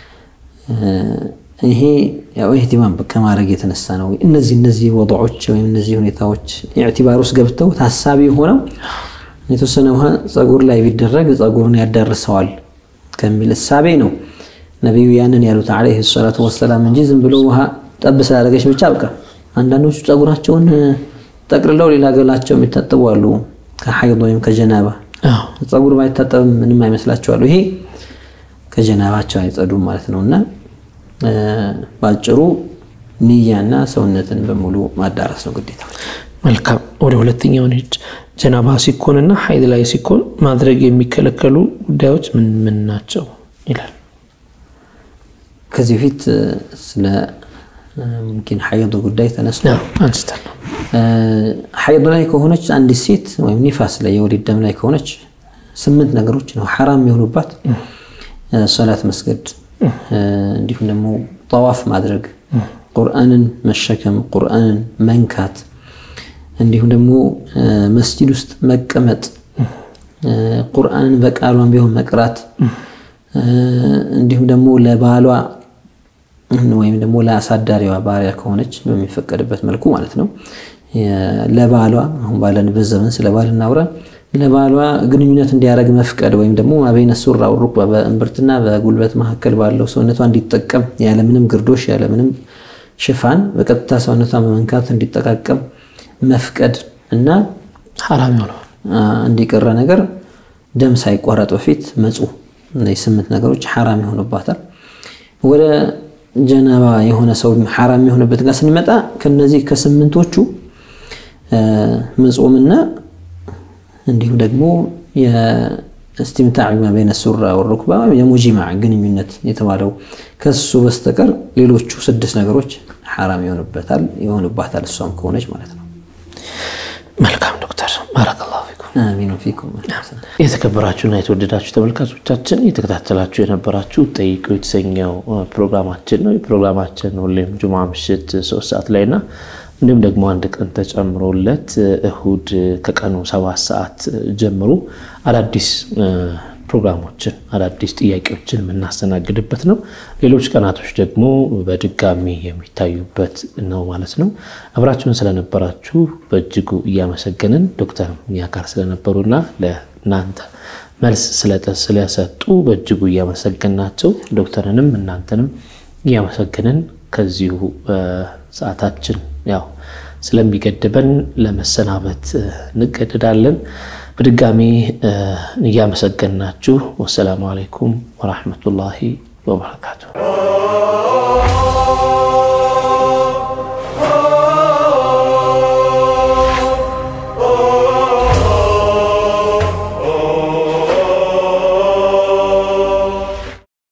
ይሄ ያው ኢህቲማም ከማድረግ የተነሳ ነው። እነዚህ እነዚህ ወضዖች ወይም እነዚህ ሁኔታዎች ኢዕቲባር ውስጥ ገብተው ታሳቢ ሆነው የተወሰነ ውሃ ጸጉር ላይ ቢደረግ ጸጉሩን ያዳርሰዋል ከሚል እሳቤ ነው ነቢዩ ያንን ያሉት ዓለይሂ ሰላቱ ወሰላም እንጂ ዝም ብሎ ውሃ ጠብ ስላደረገች ብቻ በቃ። አንዳንዶቹ ጸጉራቸውን ጠቅልለው ሌላ ገላቸው የሚታጠቡ አሉ፣ ከሐይድ ወይም ከጀናባ ጸጉር ባይታጠብም ምንም አይመስላቸዋሉ። ይሄ ከጀናባቸው አይጸዱም ማለት ነው እና በአጭሩ ንያና ሰውነትን በሙሉ ማዳረስ ነው ግዴታ። መልካም ወደ ሁለተኛው ሄድ ጀናባ ሲኮንና ሀይድ ላይ ሲኮን ማድረግ የሚከለከሉ ጉዳዮች ምን ምን ናቸው ይላል። ከዚህ በፊት ስለ ሙምኪን ሀይድ ጉዳይ ተነስቶ አንስተን ነው ሀይድ ላይ ከሆነች አንዲት ሴት ወይም ኒፋስ ላይ የወሊድ ደም ላይ ከሆነች ስምንት ነገሮች ነው ሐራም የሆኑባት ሶላት መስገድ እንዲሁም ደግሞ ጠዋፍ ማድረግ፣ ቁርአንን መሸከም፣ ቁርአንን መንካት፣ እንዲሁም ደግሞ መስጂድ ውስጥ መቀመጥ፣ ቁርአንን በቃሏን ቢሆን መቅራት፣ እንዲሁም ደግሞ ለባሏ ወይም ደግሞ ለአሳዳሪዋ ባሪያ ከሆነች በሚፈቀድበት መልኩ ማለት ነው። ለባሏ አሁን ባለንበት ዘመን ስለ ባል እናውራ ለባሏ ግንኙነት እንዲያደርግ መፍቀድ ወይም ደግሞ አበይነ ሱራ ሩክባ በእምብርትና በጉልበት መካከል ባለው ሰውነቷ እንዲጠቀም ያለምንም ግርዶሽ ያለምንም ሽፋን በቀጥታ ሰውነቷን በመንካት እንዲጠቃቀም መፍቀድ እና ሐራም የሆነው እንዲቀረ ነገር ደም ሳይቋረጥ በፊት መጹ። እነዚህ ስምንት ነገሮች ሐራም የሆኑባታል። ወደ ጀናባ የሆነ ሰው ሐራም የሆነበት ጋር ስንመጣ ከነዚህ ከስምንቶቹ መጾምና እንዲሁም ደግሞ የእስቲምታዕ ማ በይነ ሱራ ወሩክባ የሙጂማዕ ግንኙነት የተባለው ከሱ በስተቀር ሌሎቹ ስድስት ነገሮች ሐራም ይሆኑበታል ይሆኑባታል እሷም ከሆነች ማለት ነው። መልካም ዶክተር ባረከላሁ ፊኩም። አሚኑ ፊኩም። የተከበራችሁና የተወደዳችሁ ተመልካቾቻችን እየተከታተላችሁ የነበራችሁ ጠይቁ የተሰኘው ፕሮግራማችን ነው። የፕሮግራማችን ሁሌም ጁማ ምሽት ሶስት ሰዓት ላይ ና እንዲሁም ደግሞ አንድ ቀን ተጨምሮለት እሁድ ከቀኑ ሰባት ሰዓት ጀምሮ አዳዲስ ፕሮግራሞችን አዳዲስ ጥያቄዎችን የምናስተናግድበት ነው። ሌሎች ቀናቶች ደግሞ በድጋሚ የሚታዩበት ነው ማለት ነው። አብራችሁን ስለነበራችሁ በእጅጉ እያመሰገንን ዶክተር እኛ ጋር ስለነበሩና ለእናንተ መልስ ስለሰጡ በእጅጉ እያመሰገንናቸው ዶክተርንም እናንተንም እያመሰገንን ከዚሁ ሰዓታችን ያው ስለሚገድበን ለመሰናበት እንገደዳለን። በድጋሚ እያመሰገንናችሁ ወሰላሙ አለይኩም ወራህመቱላሂ ወበረካቱ።